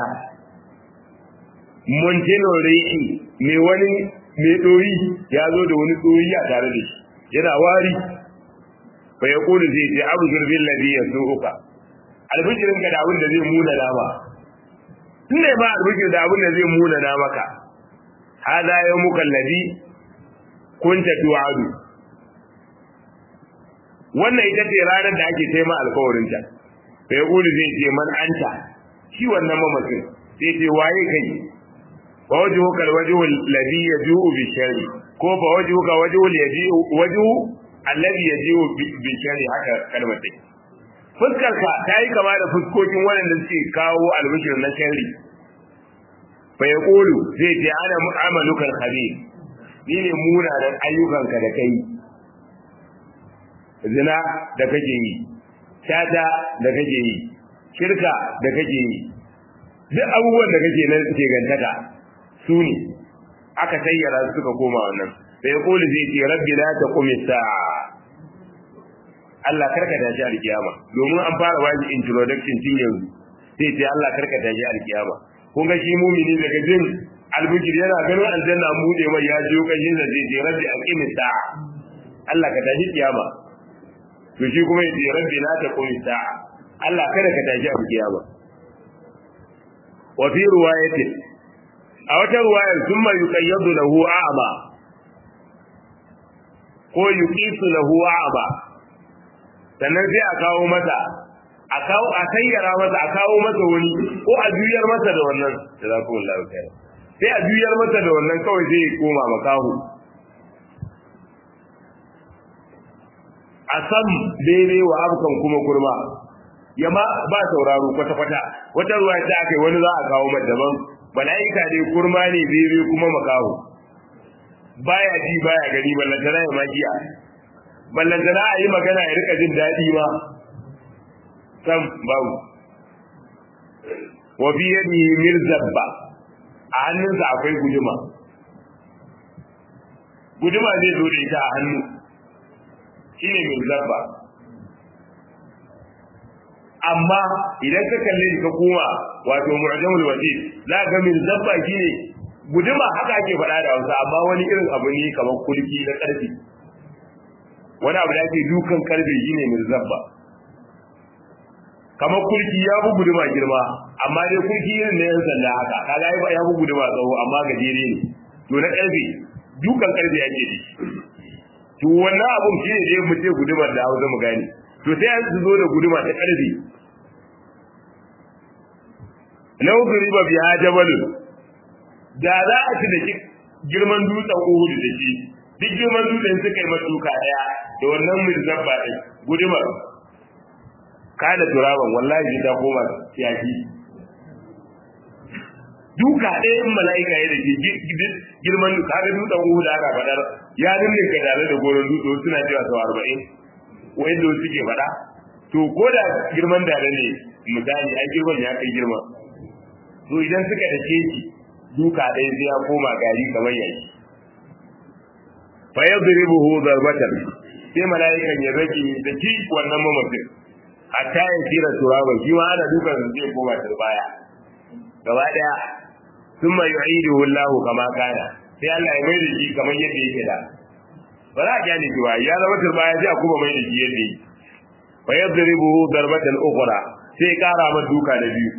monteno rihi mai wani mai doyi ya zo da wani doyi a tare da shi yana wari fa ya kulu zai ce abu zurbin ladhi yasuuka albishirin ka da abin da zai muna dama tun ne ba albishir da abin da zai muna na maka hada yawmuka alladhi kunta tu'adu wannan ita ce ranar da ake taima alkawarin ta fa ya kulu zai ce man anta shi wannan mamakin sai ce waye kai فوجهك الوجه الذي يجوء بالشر ko fa wajhuka wajhul yaji'u wajhu alladhi yaji'u بالشر haka kalmar take fuskar ka tayi kama da fuskokin wanda suke kawo albishir na sharri fa yaqulu zai ce ana mu'amaluka al-khabir ni ne munanan ayyukanka da kai zina da kake yi tata da kake yi shirka da kake yi duk abubuwan da kake nan ke gantaka su ne aka sayyara suka koma wannan sai ya kuli zai ce rabbi la taqum sa'a Allah karka tashi alkiyama domin an fara wani introduction tun yanzu sai ce Allah karka tashi alkiyama kun ga shi mumini daga jin albujir yana ganin aljanna bude mai ya jiyo kashin sa sai ce rabbi aqim sa'a Allah ka tashi kiyama to shi kuma ya ce rabbi la taqum sa'a Allah kada ka tashi alkiyama wa fi riwayatin a wata ruwayar sun mai yuƙayyadu lahu a'ama ko yuqisu lahu a'ama sannan sai a kawo masa a kawo a sayyara masa a kawo masa wani ko a juyar masa da wannan jazakumullahu khairan sai a juyar masa da wannan kawai sai ya koma makahu a sam daidai wa abkan kuma kurma yamma ba sauraro kwata-kwata wata ruwa ta aka yi wani za a kawo mata daban mala'ika ne kurma ne bebe kuma makaho baya ji baya gani ballantana ya magiya ballantana a yi magana ya rika jin daɗi ma sam babu wa fi yadihi mirzabba a hannunsa akwai guduma guduma zai zo da ita a hannu shine mirzabba amma idan ka kalle shi ka koma wato mu'jamul wasit za ga min zabba shine guduma haka ake faɗa da Hausa amma wani irin abu ne kamar kulki na karfi wani abu da ake dukan karfe shine min zabba kamar kulki ya bu guduma girma amma dai kulki irin na yan sanda haka kaga ya bu guduma tsawo amma gajere ne to na karfe dukan karfe ake da to wannan abun shine dai mu ce gudumar da Hausa mu gane to sai an zo da guduma ta karfi lau riba biya jabal da za a ci da girman dutsen Uhud da shi duk girman dutsen suka yi matuka daya da wannan mirzabba din gudumar kada turaban wallahi ta koma yaki duka ɗaya in mala'ika ya da ke girman kaga dutsen Uhud aka fadar ya ninninka tare da goron dutse suna cewa sau arba'in wanda suke faɗa to ko da girman dare ne misali ai girman ya kai girma to idan suka da shi duka ɗaya sai ya koma gari kamar yaki fa yadribuhu darbatan sai mala'ikan ya rage da ci wannan mamacin hatta ya kira turaba shi ma ana dukan zai koma turbaya gaba daya thumma yu'iduhu Allah kama kana sai Allah ya mai da shi kamar yadda yake da ba za a kyale shi ba ya zama turbaya sai a kuma mai da shi yadda yake fa yadribuhu darbatan ukhra sai kara ma duka da biyu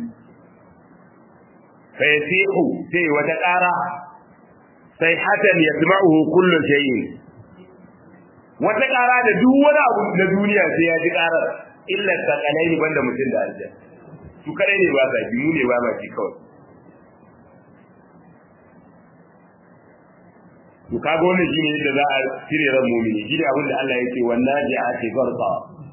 fa yasihu sai wata kara sai hatan yasma'uhu kullu shay'in wata kara da duk wani abu na duniya sai ya ji karar illa sakalai banda mutum da aljanna su kadai ne ba sa mu ne ba ma ji kawai to kaga wannan shine yadda za a cire ran mu'mini shi ne abin da Allah yake wannan ji'ati farqa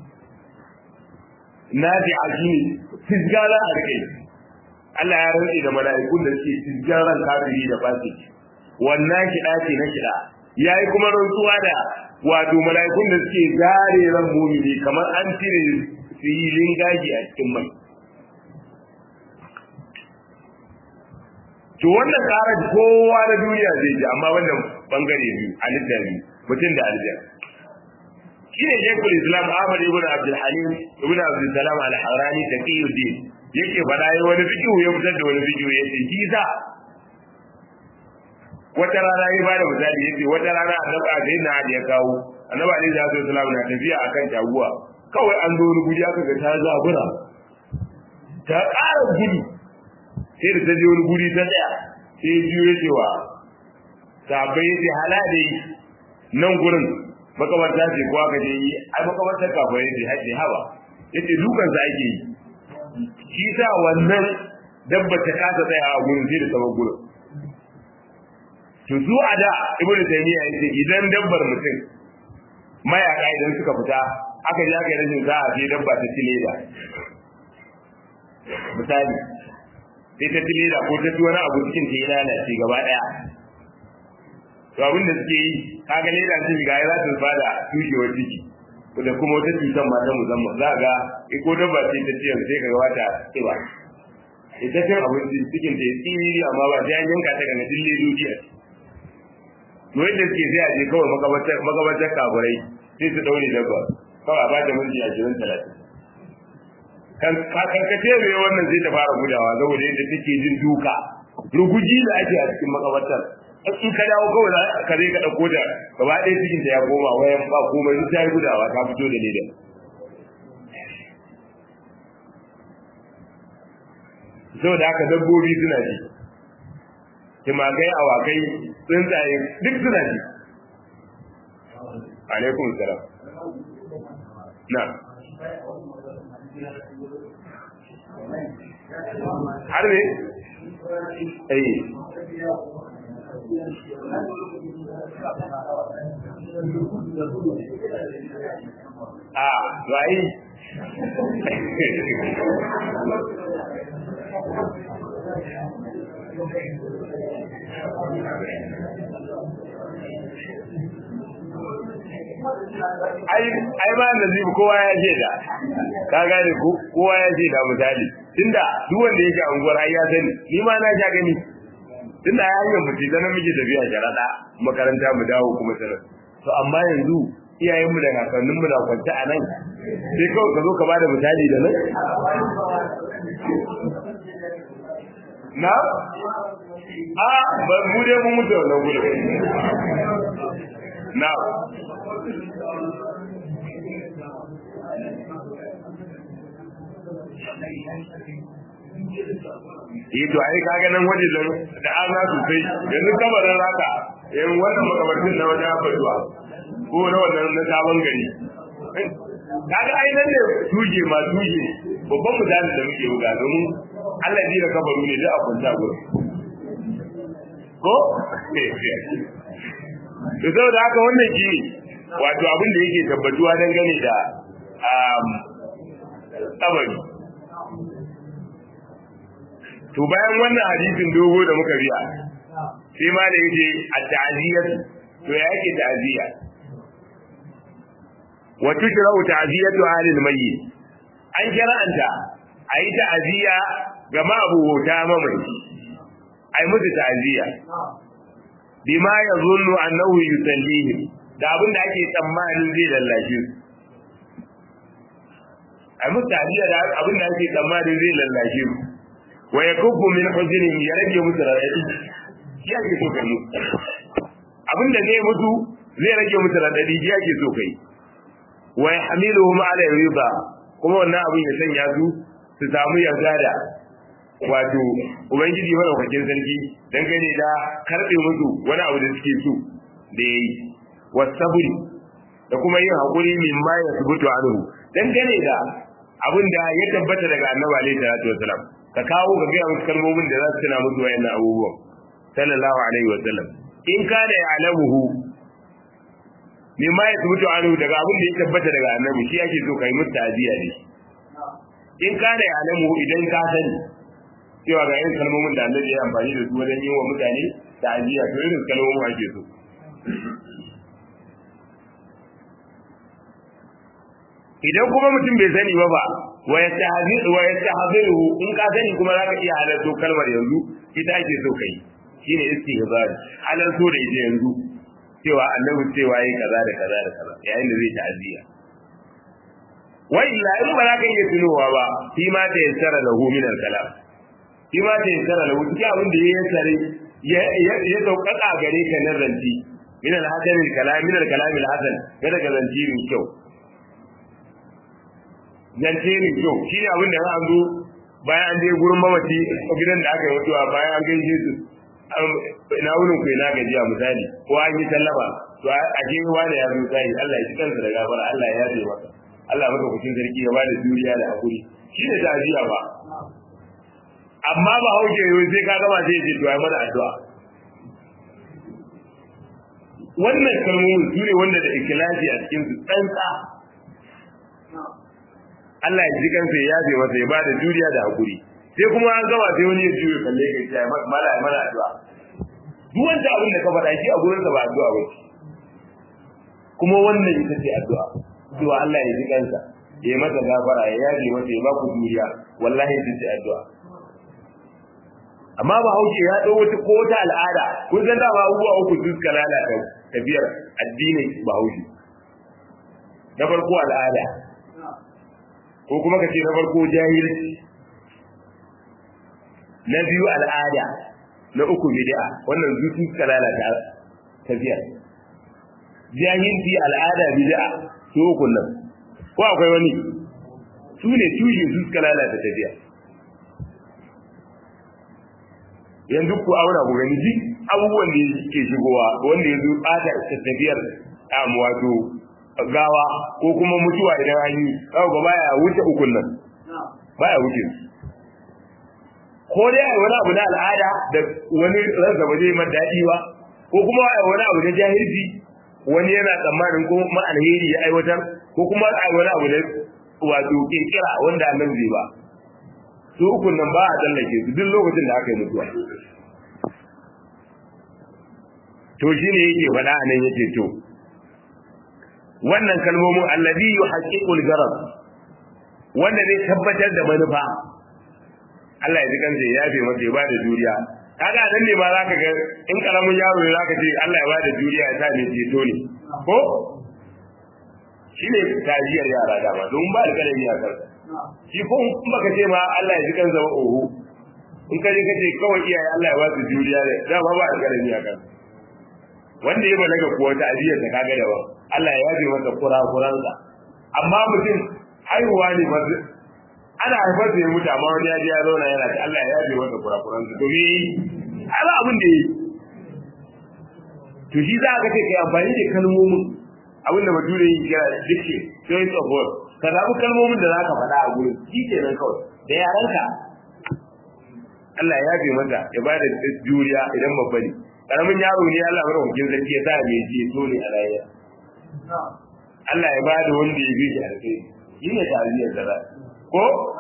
nafi'a shine tijjara a kai Allah ya rantsi da mala'ikun da suke tijjaran kafiri da fasiki wannan kiɗa ce na kiɗa yayi kuma rantsuwa da wato mala'ikun da suke gare ran mu'mini kamar an cire filin gaji a cikin mai to wannan karar kowa na duniya zai ji amma wannan bangare biyu halitta biyu mutum da aljan shine shekul islam ahmad ibn abdul halim ibn abdul salam al harani taqiyuddin yake faɗa yi wani fiqhu ya fitar da wani fiqhu yace shi sa wata rana ya bada misali yace wata rana annabi sai na ya kawo annabi alaihi salatu wasallam na tafiya akan taguwa kawai an zo wani guri aka ga ta zabura ta ƙara gudu sai da ta je wani guri ta tsaya sai ya juyo cewa sabai yace hala dai nan gurin makabarta ce ko aka je yi ai makabartar kafirai ce haƙe haba yace dukan sa ake yi shi sa wannan dabba ta kasa tsaya a gurin sai da sabon gurin to su a da ibnu taymiya yace idan dabbar mutum mayaka idan suka fita aka ji aka yi rashin za a je dabba ta ci leda misali sai ta ci leda ko ta ci wani abu cikin ta yi lalace gaba daya to abin da suke yi kaga leda sun shiga ya za su fada tushewar ciki da kuma wata cutar mata musamman za ga ko dabba ce ta ce sai ka ga wata tsiba ita cin abinci cikin ta tsiri amma ba sai an yanka ta ga dille dukiya to yadda suke sai a je kawai makabartar makabartar kaburai sai su daure dabba kawai a bata minti ashirin talatin kan karkace mai wannan zai ta fara gudawa saboda yadda take jin duka ruguji da ake a cikin makabartar in ka dawo kawai ka zai ka ɗauko da gaba ɗaya cikin ta ya koma wayan ba komai duk ta yi gudawa ta fito da ledan saboda haka dabbobi suna ji timakai awakai tsuntsaye duk suna ji alaikum salam na har ne eh a rai ai ba da zibu kowa ya ce da ka gane ko kowa ya ce da misali tunda duk wanda yake a unguwar ai ya sani ni ma na sha gani tunda ya hanyar mu ce dan muke tafiya sharaɗa makaranta mu dawo kuma sanar to amma yanzu iyayen mu da kakannin mu da kwanta a nan sai kawai ka zo ka bada misali da nan na a ba mu dai mun mutu wannan gurin na yi to ai kaga nan waje da da an za su sai yanzu kabarin raka yan wannan makabartin na wajen abuwa ko na wannan na sabon gari kaga ai nan ne tuje ma tuje babban misali da muke buga domin Allah ji da kabaru ne da a kunta gurin ko to saboda haka wannan shi wato abin da yake tabbatuwa dangane da kabari to bayan wannan hadisin dogo da muka biya sai ma da yake a ta'ziyatu to ya yake ta'ziya wa tushra'u ta'ziyatu ahli al-mayyit an shara'anta ayi ta'ziya ga ma'abuta mamaci ai musu ta'ziya bima yazunnu annahu yusallihi da abin da ake tsammanin zai lallashe su ai musu ta'ziya da abin da ake tsammanin zai lallashe su wa yakubbu min huznin ya rage musu radadi ya ke so kai abin da zai mutu zai rage musu radadi ya ke so kai wa yahmiluhum ala rida kuma wannan abin ya sanya su su samu yarda da wato ubangiji madaukakin sarki dangane da karbe musu wani abu da suke so da yayi wasabri da kuma yin hakuri min ma ya subutu anhu dangane da abin da ya tabbata daga annabi alaihi salatu wasalam ka kawo ka ga musu kalmomin da za su tuna musu wayannan abubuwan sallallahu alaihi wasallam in ka da ya'lamuhu min ma ya subutu anhu daga abin da ya tabbata daga annabi shi yake so kai musu ta'ziya ne in ka da ya'lamuhu idan ka sani cewa ga irin kalmomin da annabi ya amfani da su wajen yi wa mutane ta'ziya to irin kalmomin ake so idan kuma mutum bai sani ba ba wa yastahziru wa yastahziru in ka sani kuma zaka iya halarto kalmar yanzu ita ake so kai shine istihzar halarto da ita yanzu cewa annabi cewa yi kaza da kaza da kaza yayin da zai ta'aziyya wa illa in ba za ka iya tunowa ba shi ma ta yassara lahu min al-kalam shi ma ta yassara lahu cikin abin da ya yassare ya sauƙaƙa gare ka na zanci min al-hasan al-kalam min al-kalam al-hasan kada ka zanci min kyau zance ne kyau shi ne abin da an zo bayan an je gurin mamaci a gidan da aka yi mutuwa bayan an gaishe su ina wurin ku ina gajiya misali ko an yi sallama to a je wani ya zo sai Allah ya ci kansa da gafara Allah ya yaje masa Allah maka kucin sarki ya bada juriya da hakuri shi ne ta'aziya ba amma ba hauke yau sai ka gama sai ce to ai mana addu'a wannan kalmomin su ne wanda da ikhlasi a cikin su tsantsa Allah ya ji kansa ya yabe masa ya bada juriya da hakuri sai kuma an gama sai wani ya juyo kalle ka ya mala ya mana addu'a duk wanda abin da ka faɗa shi a gurin sa ba addu'a ba kuma wannan ita ce addu'a cewa Allah ya ji kansa ya yi masa gafara ya yabe masa ya ba ku juriya wallahi ita ce addu'a amma ba hauke ya ɗau wata ko wata al'ada kun san dama abubuwa uku su suka lalata tafiyar addinin bahaushe na farko al'ada ko kuma ka ce na farko jahilci na biyu al'ada na uku bid'a wannan zuci suka lalata tafiyar jahilci al'ada bid'a su uku nan ko akwai wani su ne tushe su suka lalata tafiya yanzu ku aura ku gani duk abubuwan da ke shigowa wanda ya zo bata tafiyar am wato gawa ko kuma mutuwa idan an yi kawo ga baya wuce ukun nan baya wuce ko dai ai wani abu na al'ada da wani ransa ba zai mar daɗi ba ko kuma ai wani abu na jahilci wani yana tsammanin ko ma alheri ya aiwatar ko kuma ai wani abu na wato kirkira wanda annan zai ba su ukun nan ba a tsallake su duk lokacin da aka yi mutuwa to shi ne yake faɗa a nan yake to wannan kalmomin allazi yuhaqqiqul garab wanda zai tabbatar da manufa Allah ya ji kansa ya yafe masa ya bada juriya kaga nan ne ma zaka ga in karamin yaro ne zaka ce Allah ya bada juriya ya sa mai ceto ne ko shine tajiyar yara dama don ba da kalami a kansa shi ko in baka ce ma Allah ya ji kansa ba oho in ka je ka ce kawai iyaye Allah ya ba su juriya ne dama ba da kalami a kansa wanda ya balaga kuwa ta ajiyar ta kaga daban Allah ya yafe masa kurakuransa amma mutum haihuwa ne ba ana haifar da ya mutu amma wani ya je ya zauna yana ta Allah ya yafe masa kurakuransa to me ala abin da yi to shi za ka ce kai amfani da kalmomin abin da bature yi kira dicke choice of word ka zaɓi kalmomin da za ka faɗa a gurin shi kenan kawai da yaranka Allah ya yafe masa ya ba da juriya idan babba ne karamin yaro ne Allah mara hukin sarki ya sa mai ce so ne a rayuwa Allah ya bada wanda ya bi shi a kai shi ne tarihiyar da za ko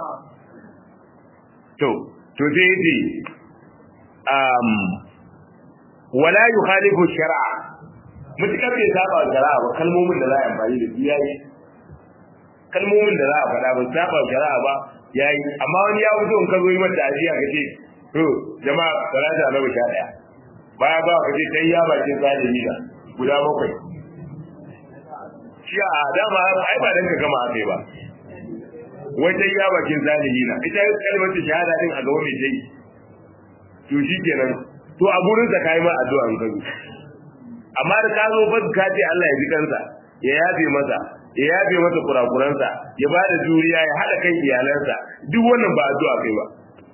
to to sai yace um wala yukhalifu shar'a mutakar bai saba shari'a ba kalmomin da za a amfani da su yayi kalmomin da za a faɗa ba saba shari'a ba yayi amma wani ya fito in ka zo yi mata ajiya ka ce to jama'a salata na sha daya baya ba ka je kai ya bakin zalimi da guda bakwai shi a dama ai ba dan ka gama akai ba wai dai ya bakin zalimi na ita kalmar shahada din a gaba mai dai to shi kenan to a gurin sa kai ma addu'a an kazo amma da ka zo ba ka ce Allah ya ji kansa ya yafe masa ya yafe masa kurakuransa ya ba da juriya ya hada kan iyalansa duk wannan ba addu'a kai ba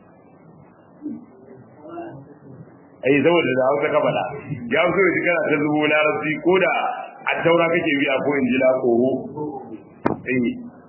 ai saboda da hausa ka faɗa ya fi so kana ta zubo larabci ko da a taura kake biya ko in jila koro eh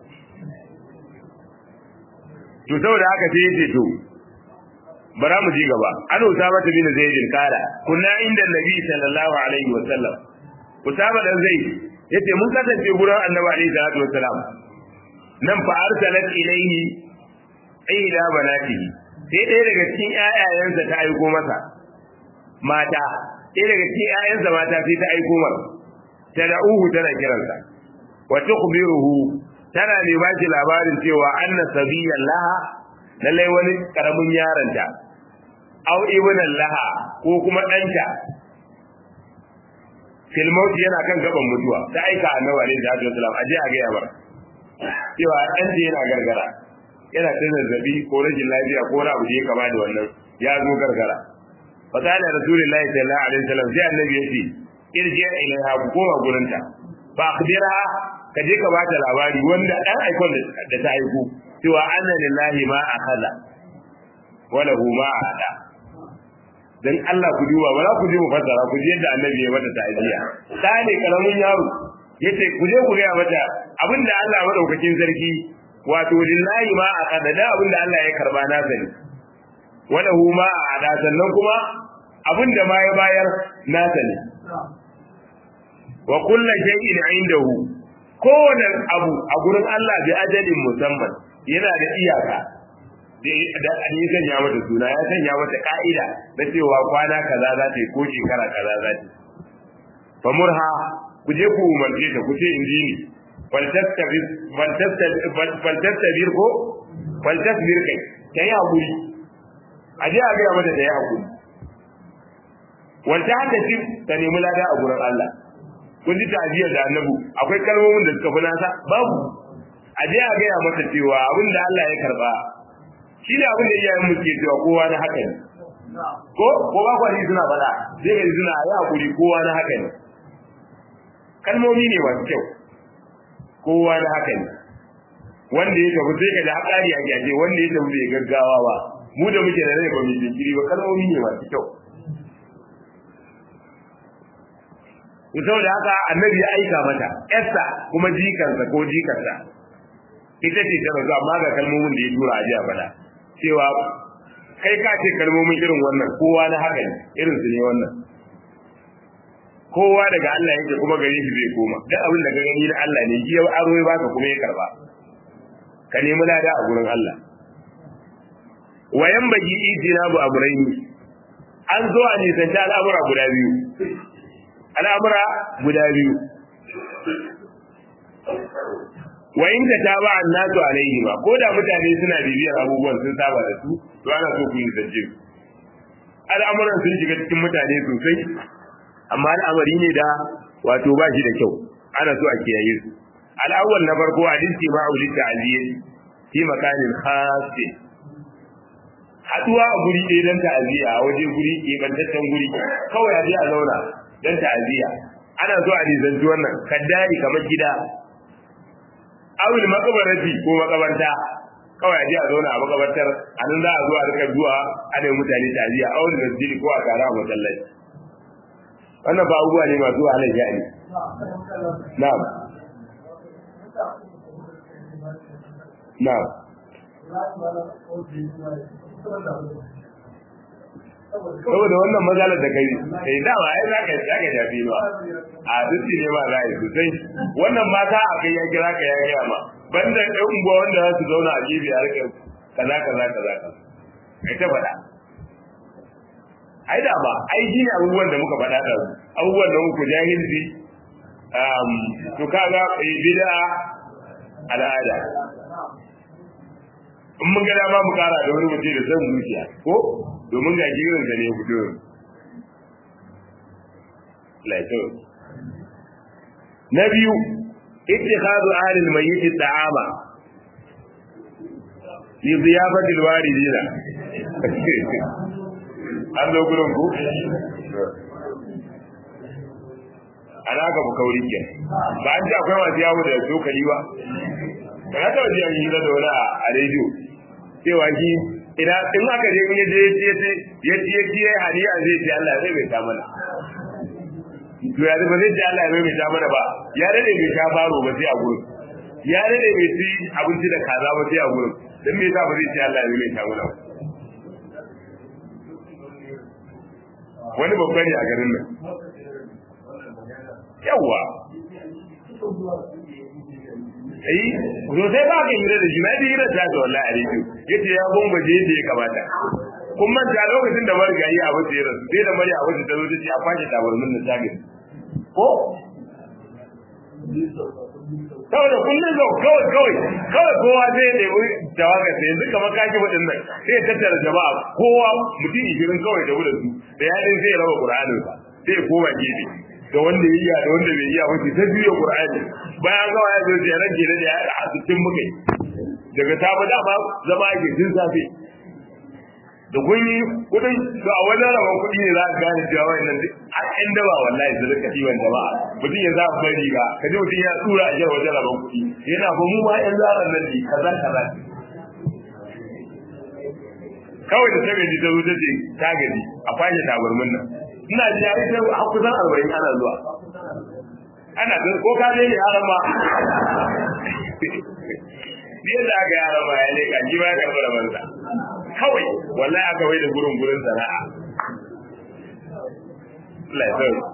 to saboda haka sai yace to bara mu ji gaba an usama ta bin zaidin kara kunna inda nabi sallallahu alaihi wa sallam usama dan zaid yace mun kasance gurin annabi alaihi salatu wa salam nan fa arsalat ilaihi ila banatihi sai ɗaya daga cikin ƴaƴayensa ta aiko masa mata ɗaya daga cikin ƴaƴansa mata sai ta aiko masa tad'uhu tana kiransa wa tukhbiruhu tana ne ba shi labarin cewa anna sabiyan laha lallai wani karamin yaronta aw ibnan laha ko kuma ɗanta fil maut yana kan gaban mutuwa ta aika annabi alaihi salatu wasalam aje a gaya bar cewa ɗanta yana gargara yana ta zazzabi ko rashin lafiya ko wani abu da ya kama da wannan ya zo gargara fa kana rasulullahi sallallahu alaihi wasallam sai annabi yace irji ilaiha ku koma gurinta fa akhbirha ka je ka bata labari wanda dan aikon da ta aiko cewa anna lillahi ma akhadha wa lahu ma ada dan Allah ku duba ba za ku je mu fassara ku je yadda annabi ya mata ta'aziya ta ne karamin yaro yace ku je ku ga mata abinda Allah madaukakin sarki wato lillahi ma akhadha da abinda Allah ya karba na sani wa lahu ma ada sannan kuma abinda ma ya bayar na sani wa kullu shay'in indahu kowane abu a gurin Allah bi ajalin musamman yana da iyaka da an yi sanya mata suna ya sanya mata ka'ida na cewa kwana kaza za ta yi ko shekara kaza za ta yi famurha ku je ku umarce ta ku ce in ji ni faltastabir ko faltasbir kai ta yi haƙuri a je a gaya mata da ya hakuri wanda haka shi ta nemi lada a gurin Allah kun ji ta'aziyar da annabu akwai kalmomin da suka fi nasa babu a je a gaya mata cewa abin da Allah ya karba shi ne abin da iyayen mu ke cewa kowa na haka ne ko ko ba kwani suna faɗa sai ga suna ya hakuri kowa na haka ne kalmomi ne masu kyau kowa na haka ne wanda ya tafi sai ka da hakari a gyaje wanda ya tafi bai gaggawa ba mu da muke da rai ba mu jinkiri ba kalmomi ne masu kyau to saboda haka annabi ya aika mata yarsa kuma jikansa ko jikarsa ita ce ta rasu amma ga kalmomin da ya tura a jiya faɗa cewa kai ka ce kalmomin irin wannan kowa na haka ne irin su ne wannan kowa daga Allah yake kuma gare shi zai koma duk abin da ka gani na Allah ne shi ya aro ya baka kuma ya karba ka nemi lada a gurin Allah wayan bagi ijinabu amrayni an zo a nisanta al'amura guda biyu al'amura guda biyu wa in ta taba annasu alaihi ma ko da mutane suna bibiyar abubuwan sun saba da su to ana so ku yi zance al'amuran sun shiga cikin mutane sosai amma al'amari ne da wato ba shi da kyau ana so a kiyaye su al'awwal na farko hadisi ma auli ta'ziya fi makanin khasi haduwa a guri ɗaya don ta'aziyya a waje guri keɓantaccen guri kawai a je a zauna don ta'aziyya ana so a nizanci wannan kaddari kamar gida awil makabarati ko makabarta kawai a je a zauna a makabartar a nan za a zo a rika zuwa ana yi mutane ta'aziyya awil masjidi ko a tara a masallaci wannan ba abubuwa ne masu wahalar sha'ani na'am na'am saboda wannan matsalar da kai kai dama ai za ka za ka jafi ba a dutse ne ba za a yi sosai wannan mata a kai ya kira ka ya gaya ma banda ɗan unguwa wanda za su zauna a gefe a rika kaza kaza kaza kaza kai ta faɗa ai da ba ai shi ne abubuwan da muka faɗa da abubuwan da muku jahilci to kaga bid'a al'ada in mun ga dama mu kara da wani mutum da san zuciya ko domin ga jirin da ne fito laito na biyu ittikhadu ahli al-mayyit ta'ama li ziyafati al-waridina an zo gurin ku ana ka kauri ke ba an ji akwai masu yawo da dokali ba ba ya taɓa jiyan hira da wani a rediyo cewa shi ina in aka je in yaje ya ce ya ce ya ce hadiya zai ce Allah zai bai ta mana to ya ba zai ce Allah zai bai ta mana ba ya dade bai sha baro ba sai a gurin ya dade bai ci abinci da kaza ba sai a gurin dan me yasa ba zai ce Allah zai bai ta mana ba wani babba ne a garin nan yawa ai to sai ba ka hira da shi na ji hira ta da wallahi a rediyo yace ya bomba je da ya kamata kun manta lokacin da marigayi a wasu yaran sai da mari a wasu ta zo ta ce a kwashe tabarmin na tagin ko saboda kullum zo kawai kawai kawai kowa zai nemi tawaga sai yanzu kamar kaki waɗannan sai ya tattara jama'a kowa mutum ishirin kawai da wurin su da yaɗin sai ya raba ƙur'anin sa sai ya koma gefe da wanda ya iya da wanda bai iya ba ta juya ƙur'ani bayan gawa ya zo ya rage da ya a cikin mukai daga safe dama zama ake tun safe da kun yi kudin to a wajen rabon kuɗi ne za ka gane cewa wannan duk a ɗan daba wallahi su rika ɗiban jama'a mutum ya za bai riga ka ji mutum ya tura a wajen rabon kuɗi yana ba mu ma ƴan zaran nan ne kaza kaza kawai da ta gaji ta zo ta ce ta gaji a fashe tabarmin nan ina ji ya ita a kusan arba'in ana zuwa ana ko ka je ne yaran ma yadda aka yara ma ya leka ji ba ya karɓi rabansa kawai wallahi aka wai da gurin gurin sana'a Allah ya sauya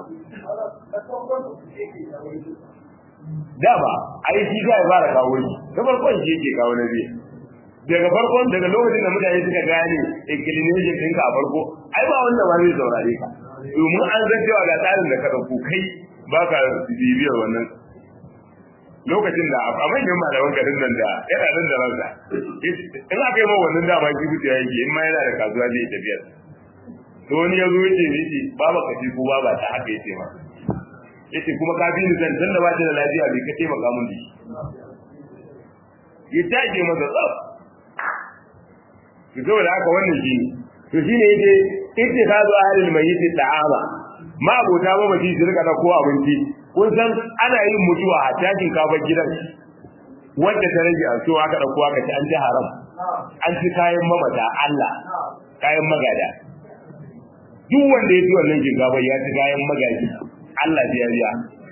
dama ai shi za ya fara kawo shi da farkon shi yake kawo na biyu daga farkon daga lokacin da mutane suka gane inclination ɗinka a farko ai ba wanda ba zai saurare ka domin an san cewa ga tsarin da ka ɗauko kai ba ka bibiyar wannan lokacin da a manyan malaman garin nan da yana nan da ransa in aka yi ma wannan dama shi kuce ya yake in ma yana da kasuwa zai tafiyar to wani ya zo ya ce yace baba ka ce ko baba ta haka yace ma yace kuma ka bi ni san da ba ta da lafiya bai ka taimaka mun da shi ya taje masa tsaf to saboda haka wannan shi to shine yake ittikhadu ahlil mayyit ta'ama ma abota ba mace su rika da ko abinci kun san ana yin mutuwa a tashin kafar gidan wanda ta rage a so aka dauko aka ci an ci haram an ci kayan mamata Allah kayan magada duk wanda ya ci wannan shinkafa ya ci kayan magaji Allah ya biya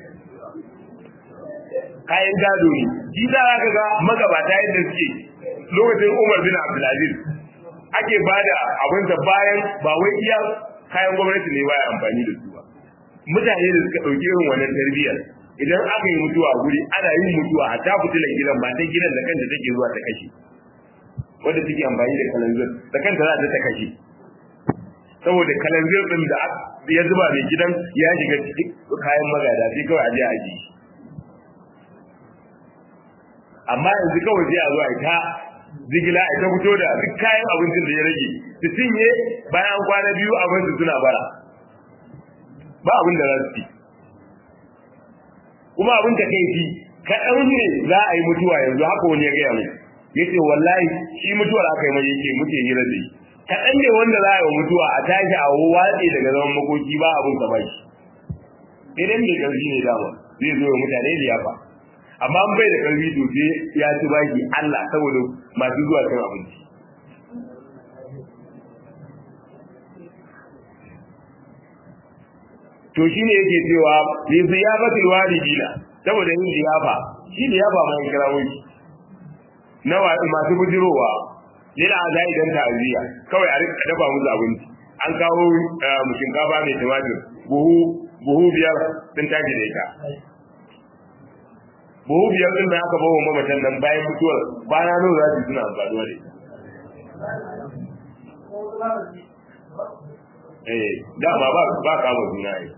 kayan gado ne shi za ka ga magabata yadda suke lokacin Umar bin Abdulaziz ake bada abin da bayan ba wai iya kayan gwamnati ne baya amfani da su ba mutane da suka ɗauki irin wannan tarbiyyar idan aka yi mutuwa a guri ana yin mutuwa a ta fitilan gidan ba ta gidan da kanta take zuwa ta kashe wanda take amfani da kalanzir da kanta za ta ta kashe saboda kalanzir din da ya zuba mai gidan ya shiga cikin kayan magada sai kawai a je a ji amma yanzu kawai sai a zo a ta zigila a ta fito da duk kayan abincin da ya rage su cinye bayan kwana biyu abin su suna bara ba abin da za su ci kuma abin da kai fi kaɗan ne za a yi mutuwa yanzu haka wani ya gaya mu ya ce wallahi shi mutuwar aka yi mai yake muke hira da shi kaɗan ne wanda za a yi wa mutuwa a tashi a watsi daga zaman makoki ba abin ka bashi idan mai ƙarfi ne dama zai zo wa mutane liyafa amma an bai da ƙarfi to sai ya ci baki Allah saboda masu zuwa cin abinci to shine yake cewa li ziyafatil walidina saboda yin ziyafa shi liyafa ma ya kira wani nawa masu bujirowa lila azai dan ta'aziya kawai a rika dafa musu abinci an kawo mu shinkafa mai tumatir buhu buhu biyar sun tashi da ita buhu biyar din da aka bawa mamatan nan bayan mutuwar kwana nawa za su suna amfani da ita eh dama ba ba kama juna yi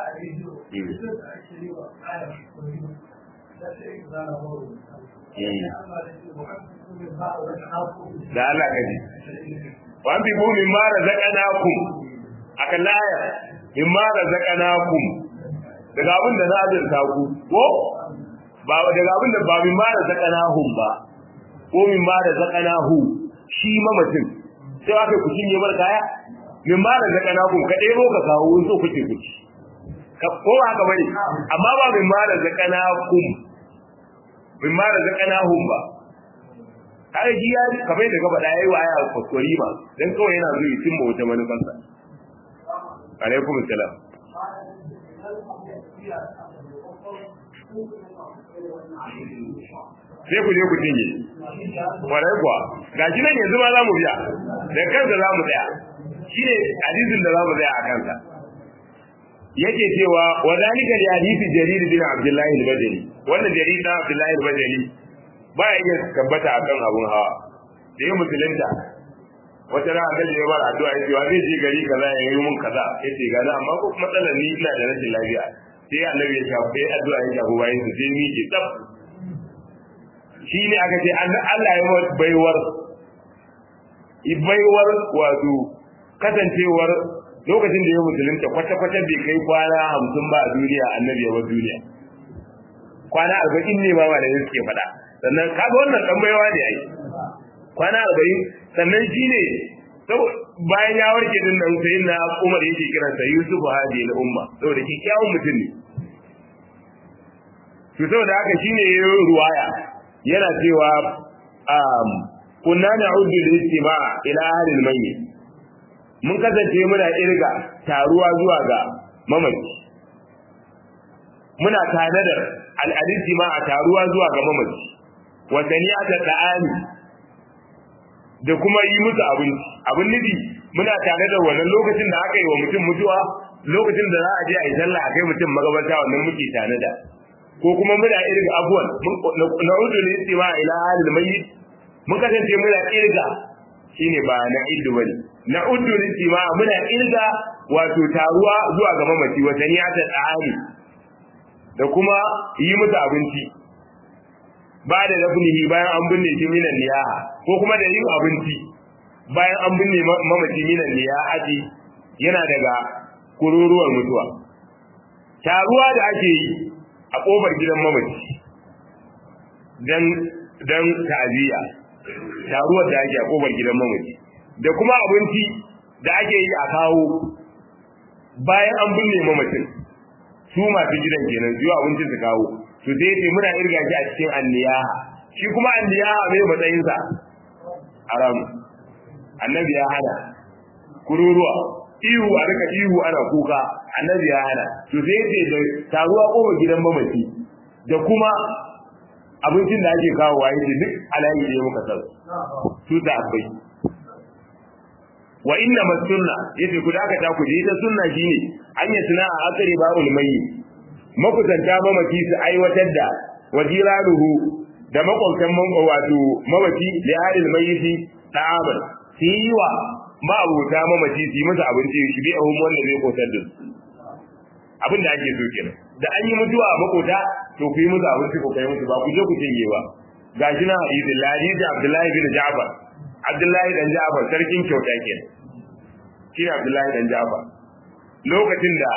da Allah ka ji wa bi bu min ma razaqnakum akan laya min ma razaqnakum daga abin da na azurta ku ko ba daga abin da ba min ma razaqnahum ba ko min ma razaqnahu shi mamacin sai aka ku cinye bar kaya min ma razaqnakum ka debo ka kawo so kuke kuci ka ko haka bane amma ba min ma razaqnakum min ma razaqnahum ba kai ji ya kamar da gaba da yayi wa aya kuskure ma dan kawai yana zuwa cin mu wata manufansa alaikum assalam sai ku je ku cinye kwarai kuwa ga shi nan yanzu ma za mu biya da kansa za mu tsaya shi ne hadisin da za mu tsaya a kansa yake cewa wa zalika li hadisi jarir bin abdullahi al-bajali wannan jarir bin abdullahi al-bajali ba ya iya tabbata akan abun hawa da ya musulunta wata ran annabi ya bar addu'a yace wa zai je gari kaza ya yi mun kaza yace ga na amma ko matsalar ni ina da rashin lafiya sai annabi ya shafe addu'a ya shafe bayan su sai ni ke tsaf shi ne aka ce Allah ya baiwar baiwar wato kasancewar lokacin da ya musulunta kwata-kwata bai kai kwana hamsin ba a duniya annabi ya bar duniya kwana arba'in ne ma da suke faɗa sannan kaga wannan dan baiwa ne ai kwana arba'in sannan shi ne bayan ya warke din nan sai na Umar yake kiransa Yusuf hadi na umma saboda kikkiawan mutum ne to saboda haka shine ruwaya yana cewa kunna na'uddu al-istima' ila ahli al-mayyit mun kasance muna irga taruwa zuwa ga mamaci muna tanadar al-istima' a taruwa zuwa ga mamaci wa taniyata ta'ani da kuma yi musu abinci abin nufi muna tare da wannan lokacin da aka yi wa mutum mutuwa lokacin da za a je a yi sallah a kai mutum magabata wannan muke tanada ko kuma muna irga abuwan na udu ne istima ila halil mayyit mun kasance muna irga shine ba na iddu bane na udu ne istima muna irga wato taruwa zuwa ga mamaci wata ni ta tsari da kuma yi musu abinci ba da dafnihi bayan an binne shi minan niyaha ko kuma da yin abinci bayan an binne mamaci minan niyahati yana daga kururuwar mutuwa taruwa da ake yi a kofar gidan mamaci dan dan ta'aziyya taruwar da ake a kofar gidan mamaci da kuma abinci da ake yi a kawo bayan an binne mamacin su masu gidan kenan zuwa abincin su kawo to sai ce muna irga shi a cikin anniyaha shi kuma anniyaha mai matsayin sa haram annabi ya hana kururuwa ihu a rika ihu ana kuka annabi ya hana to sai ce da taruwa kofar gidan mamaci da kuma abincin da ake kawo waye ce duk alayi ne muka san su ta abai wa inna masunna yace ku da aka ta ku ta sunna shine an yi suna a akari ba ulmayi makusanta mamaki su aiwatar da wajiraruhu da makwabtan man wato mamaci da halil mayyiti ta'amal su yi wa ma'abuta mamaci su yi masa abinci shi bi ahum wanda zai kotar da su abin da ake so kenan da an yi mutuwa a makota to ku yi musu abinci ku kai musu ba ku je ku cinye ba gashi na hadisi hadisi Abdullahi bin Ja'far Abdullahi dan Ja'far sarkin kyauta kenan shi ne Abdullahi dan Ja'far lokacin da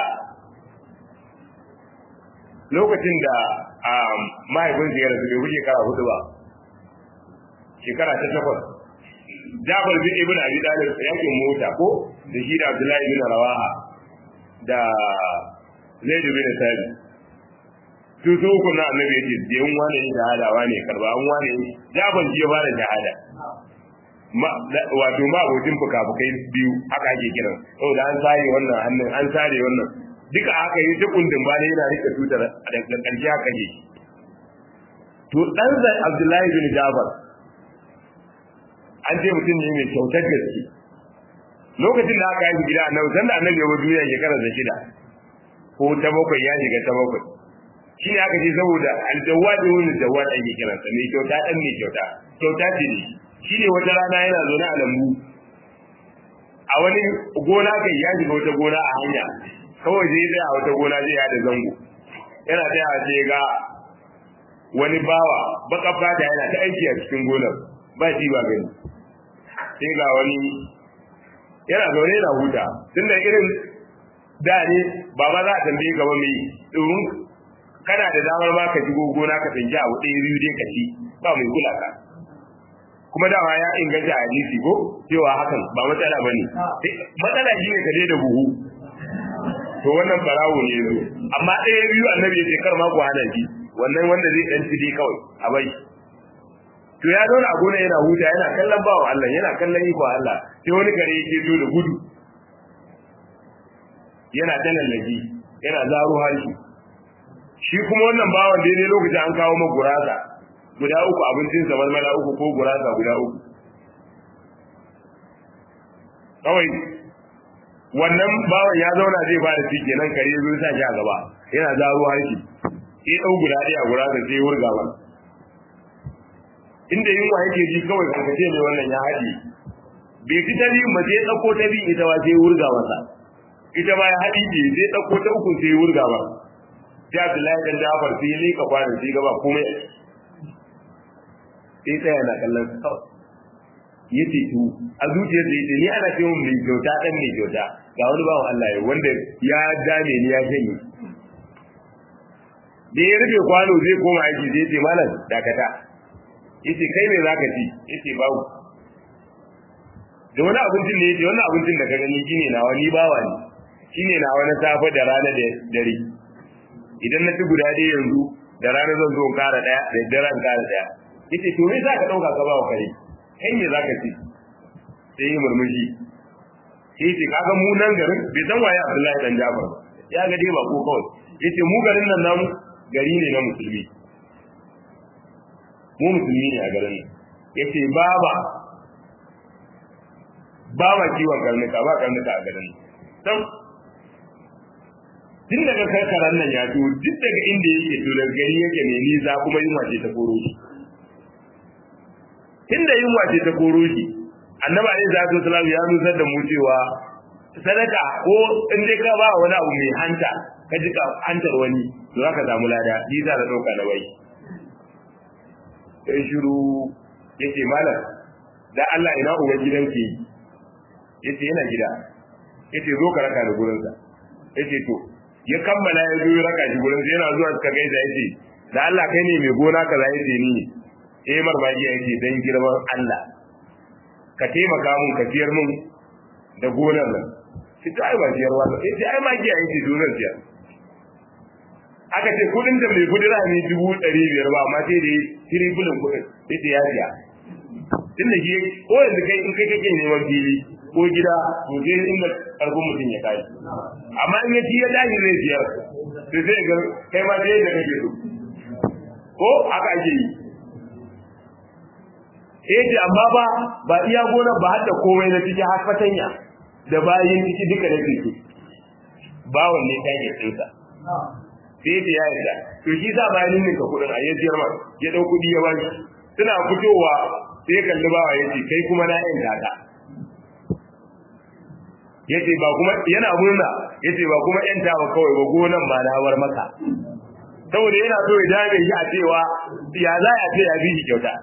lokacin da mahaifin ya rasu bai wuce shekara hudu ba shekara ta takwas Ja'far bin Ibn Abi Talib yakin mota ko da shi da Abdullahi bin Rawaha da Zaid bin Sabit su su uku na annabi yace da yan wane ne shahada wane karba an wane Ja'far ji ya fara shahada wato ma abokin fuka-fukai biyu haka ake kiran saboda an sare wannan hannun an sare wannan duka haka yi ta kundin ba ne yana rike tutar a daga ƙarshe haka ne to dan zai Abdullahi bin Jabir an ce mutum ne mai kyautar gaske lokacin da aka yi gida annabi san da annabi ya bar duniya shekara da shida ko ta bakwai ya shiga ta bakwai shi ne aka ce saboda aljawad ibn jawad ake kiransa mai kyauta dan mai kyauta kyauta ce ne shi ne wata rana yana zaune a lambu a wani gona kai ya shiga wata gona a hanya kawai zai tsaya a wata gona zai yada zango yana tsaya sai ga wani bawa baka fata yana ta aiki a cikin gonar ba shi ba gani sai ga wani yana zaune yana huta tun da irin da ne ba ma za a tambaye gaba mai domin kana da damar ma ka shigo gona ka tsinci abu ɗaya biyu dai ka ci ba mai kula ka kuma dama ya inganta hadisi ko cewa hakan ba matsala ba ne matsala shi ne ka je da buhu to wannan barawo ne zo amma ɗaya biyu annabi ya ce kar ma ku hana shi wannan wanda zai ɗan ci dai kawai a bai to ya zauna a gona yana huta yana kallon bawa Allah yana kallon iko Allah sai wani kare yake zo da gudu yana ta lallaki yana zaro harshe shi kuma wannan bawan daidai lokacin an kawo ma gurasa guda uku abincin sa malmala uku ko gurasa guda uku kawai wannan bawan ya zauna zai ba da cike nan kare zo sa shi a gaba yana zaro harshe sai dau guda ɗaya a gurasa sai wurga ba inda yunwa yake ji kawai karkace ne wannan ya haɗe bai fi ta biyun ba sai ɗauko ta biyu ita ba sai wurga masa ita ma ya haɗi ce sai ɗauko ta uku sai wurga ba sai Abdullahi dan Jafar sai ya leka kwanan sai gaba komai sai tsaya na kallon sa kawai ya ce to a zuciyar da yace ni ana ce mun mai kyauta dan mai kyauta ga wani bawan Allah ya wanda ya dame ni ya shanye da ya rufe kwano zai koma aiki zai ce malam dakata yace kai me zaka ci yace babu da wani abincin ne yace wannan abincin da ka gani shine nawa ni bawa ne shine nawa na safe da rana da dare idan na ci guda ɗaya yanzu da rana zan zo in kara ɗaya da dare in kara ɗaya yace to me zaka dauka ka ba wa kare kai me zaka ci sai yi murmushi sai yace kaga mu nan garin bai san waye Abdullahi dan Jafar ya ga dai ba ko kawai yace mu garin nan namu gari ne na musulmi mu musulmi ne a garin nan yace baba baba kiwon karnuka ba karnuka a garin nan tun daga karkaran nan ya to duk daga inda yake to daga gari yake ne nisa kuma yunwa ce ta koro shi tunda yunwa ce ta koro shi annabi alaihi salatu wasallam ya nusar da mu cewa sadaka ko in dai ka ba wani abu mai hanta ka ji ka hantar wani to zaka samu lada ni za ka dauka da wai sai shiru yace malam da Allah ina uban gidan ke yace yana gida yace zo ka raka da gurin sa yace to ya kammala ya zo ya raka shi gurin sa yana zuwa suka gaisa yace da Allah kai ne mai gona kaza yace ni eh marmaji yace dan girman Allah ka taimaka mun ka siyar mun da gonar nan shi ta ai ba siyarwa ba yace ai magiya yace dole siyar aka ce kudin da mai kudi rami dubu ɗari biyar ba amma sai da ya tiri bulin kudin yace ya siya tun da shi ko yanzu kai in kai kake neman fili ko gida to sai inda karfin mutum ya kai amma in ya ci ya dahi zai siyar to sai ga kai ma sai da kake so ko haka ake yi eh ce amma ba ba iya gonar ba har da komai na ciki har fatanya da bayin ciki duka da ciki bawon ne take tsinsa sai ta ya yarda to shi sa bayan nin ka kudin a yajiyar ma ya dau kudi ya bani suna fitowa sai kalli bawa yace kai kuma na yin dada yace ba kuma yana murna yace ba kuma yan tawa kawai ba gonan ba na war maka saboda yana so ya dame shi a cewa ya za a ce ya bi shi kyauta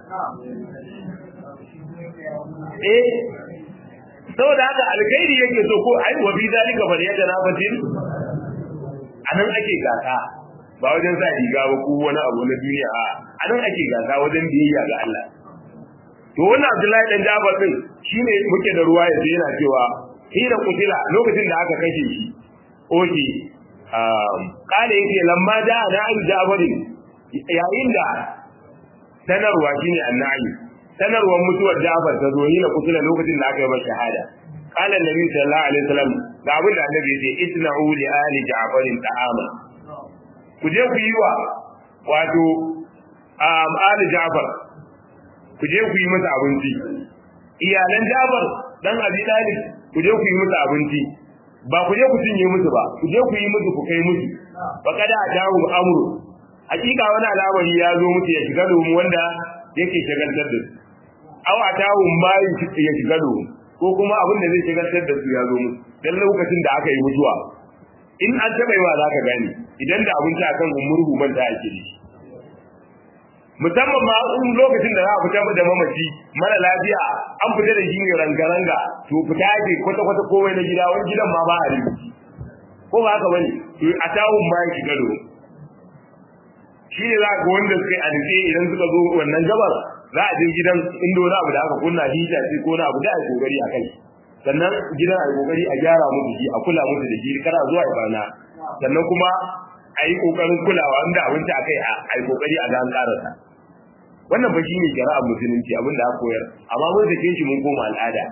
eh saboda haka alkhairi yake so ko ai wa bi zalika fa yatanafasil anan ake gasa ba wajen sa riga ba ko wani abu na duniya a anan ake gasa wajen biyayya ga Allah to wannan Abdullahi dan Jabir din shine muke da ruwa yace yana cewa hira kutila lokacin da aka kashe shi oke um kale yake lamma da na an Jabir yayin da sanarwa shine annabi sanarwar mutuwar Jabir ta zo hira kutila lokacin da aka yi masa shahada قال النبي صلى الله عليه وسلم ga abin da annabi yace isna'u li ali ja'farin ta'ama ku je ku yi wa wato um, ali ja'far ku je ku yi masa abinci iyalan ja'far dan abi talib ku je ku yi masa abinci ba ku je ku cinye musu ba ku je ku yi musu ku kai musu fa kada ajahu amru hakika wani al'amari ya zo musu ya shiga domin wanda yake shagaltar da su aw atahu ma ya shiga domin ko kuma abin da zai shigaltar da su ya zo musu dan lokacin da aka yi mutuwa in an taɓa yi wa za ka gane idan da abinci akan umurhu manta ake da shi musamman ma in lokacin da za a fita da mamaci mara lafiya an fita da shi ne ranga-ranga to fita ake kwata-kwata komai na gida wani gidan ma ba a rufi ko ba haka bane to a tawun ma ya shiga do shi ne za ga wanda suka yi alƙe idan suka zo wannan gabar za a je gidan inda wani abu da aka kunna hita ce ko na abu da a yi kokari a kai sannan gidan a yi kokari a gyara musu shi a kula musu da shi kana zuwa ya barna sannan kuma a yi kokarin kulawa inda abinci a kai a yi kokari a ga an karasa wannan ba shine shari'ar musulunci abin da aka koyar amma mun sake shi mun koma al'ada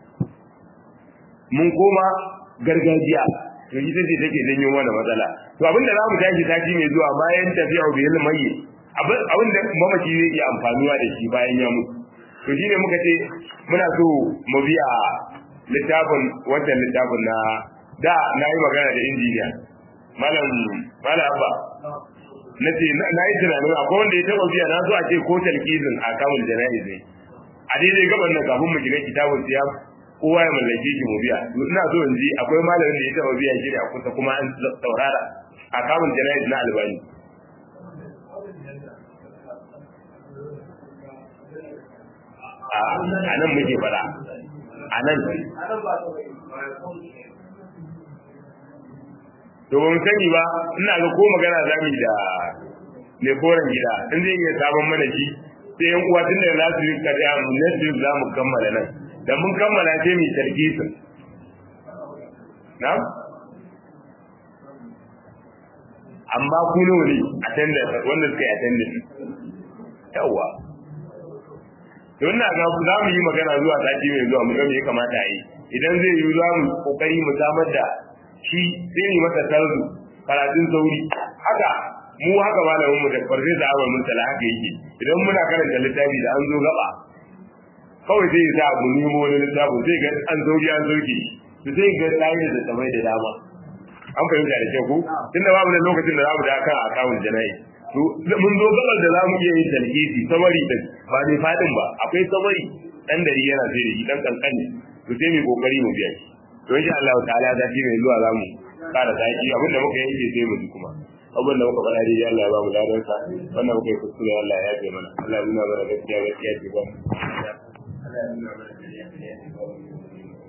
mun koma gargajiya to ita ce take janyo mana matsala to abin da za mu tashi sati mai zuwa bayan tafiya bi ilmi mai abin da mamaci zai iya amfanuwa da shi bayan ya mutu to shine muka ce muna so mu biya littafin wannan littafin na da na yi magana da injiniya malam malam abba na ce na yi tunanin akwai wanda ya taɓa biya na so a ce ko talkizin a kamun jana'iz ne a daidai gaban nan kafin mu shiga kitabun siyam kowa ya mallake shi mu biya ina so in ji akwai malamin da ya taɓa biya shi a kusa kuma an saurara a kamun jana'iz na albani a nan muke fara a nan to ban sani ba ina ga ko magana za mu da mai koren gida in zai iya sabon mana shi sai yan uwa tun da za su yi kada mu next za mu kammala nan da mun kammala sai mu tarkisin na'am amma ku ne attendance wanda suka yi attendance yawa to ina ga za mu yi magana zuwa sati mai zuwa mu ga me ya kamata a yi idan zai yi za mu kokari mu samar da shi sai mu masa tarzu karatun sauri haka mu haka malamin mu da farfe da awal mun tala haka yake idan muna karanta littafi da an zo gaba kawai sai ya sa mu nemo wani littafin sai ga an sauri an sauke to sai ga tsayin da tsamai da dama an fahimta da kyau ko tunda babu da lokacin da za mu da kan akawun jana'i to mun zo gabar da za mu iya yin talhisi samari din ba ne fadin ba akwai samari dan dari yana sai da shi dan kankani to sai mu kokari mu biya shi to insha Allah ta'ala da shi mai zuwa zamu fara saki abinda muka yanke sai mu ji kuma abin da muka faɗa dai Allah ya ba mu ladan sa wannan muka yi kuskure Allah ya yafe mana Allah ya nuna mana gaskiya gaskiya ce ba mu Allah ya nuna mana gaskiya gaskiya ce ba mu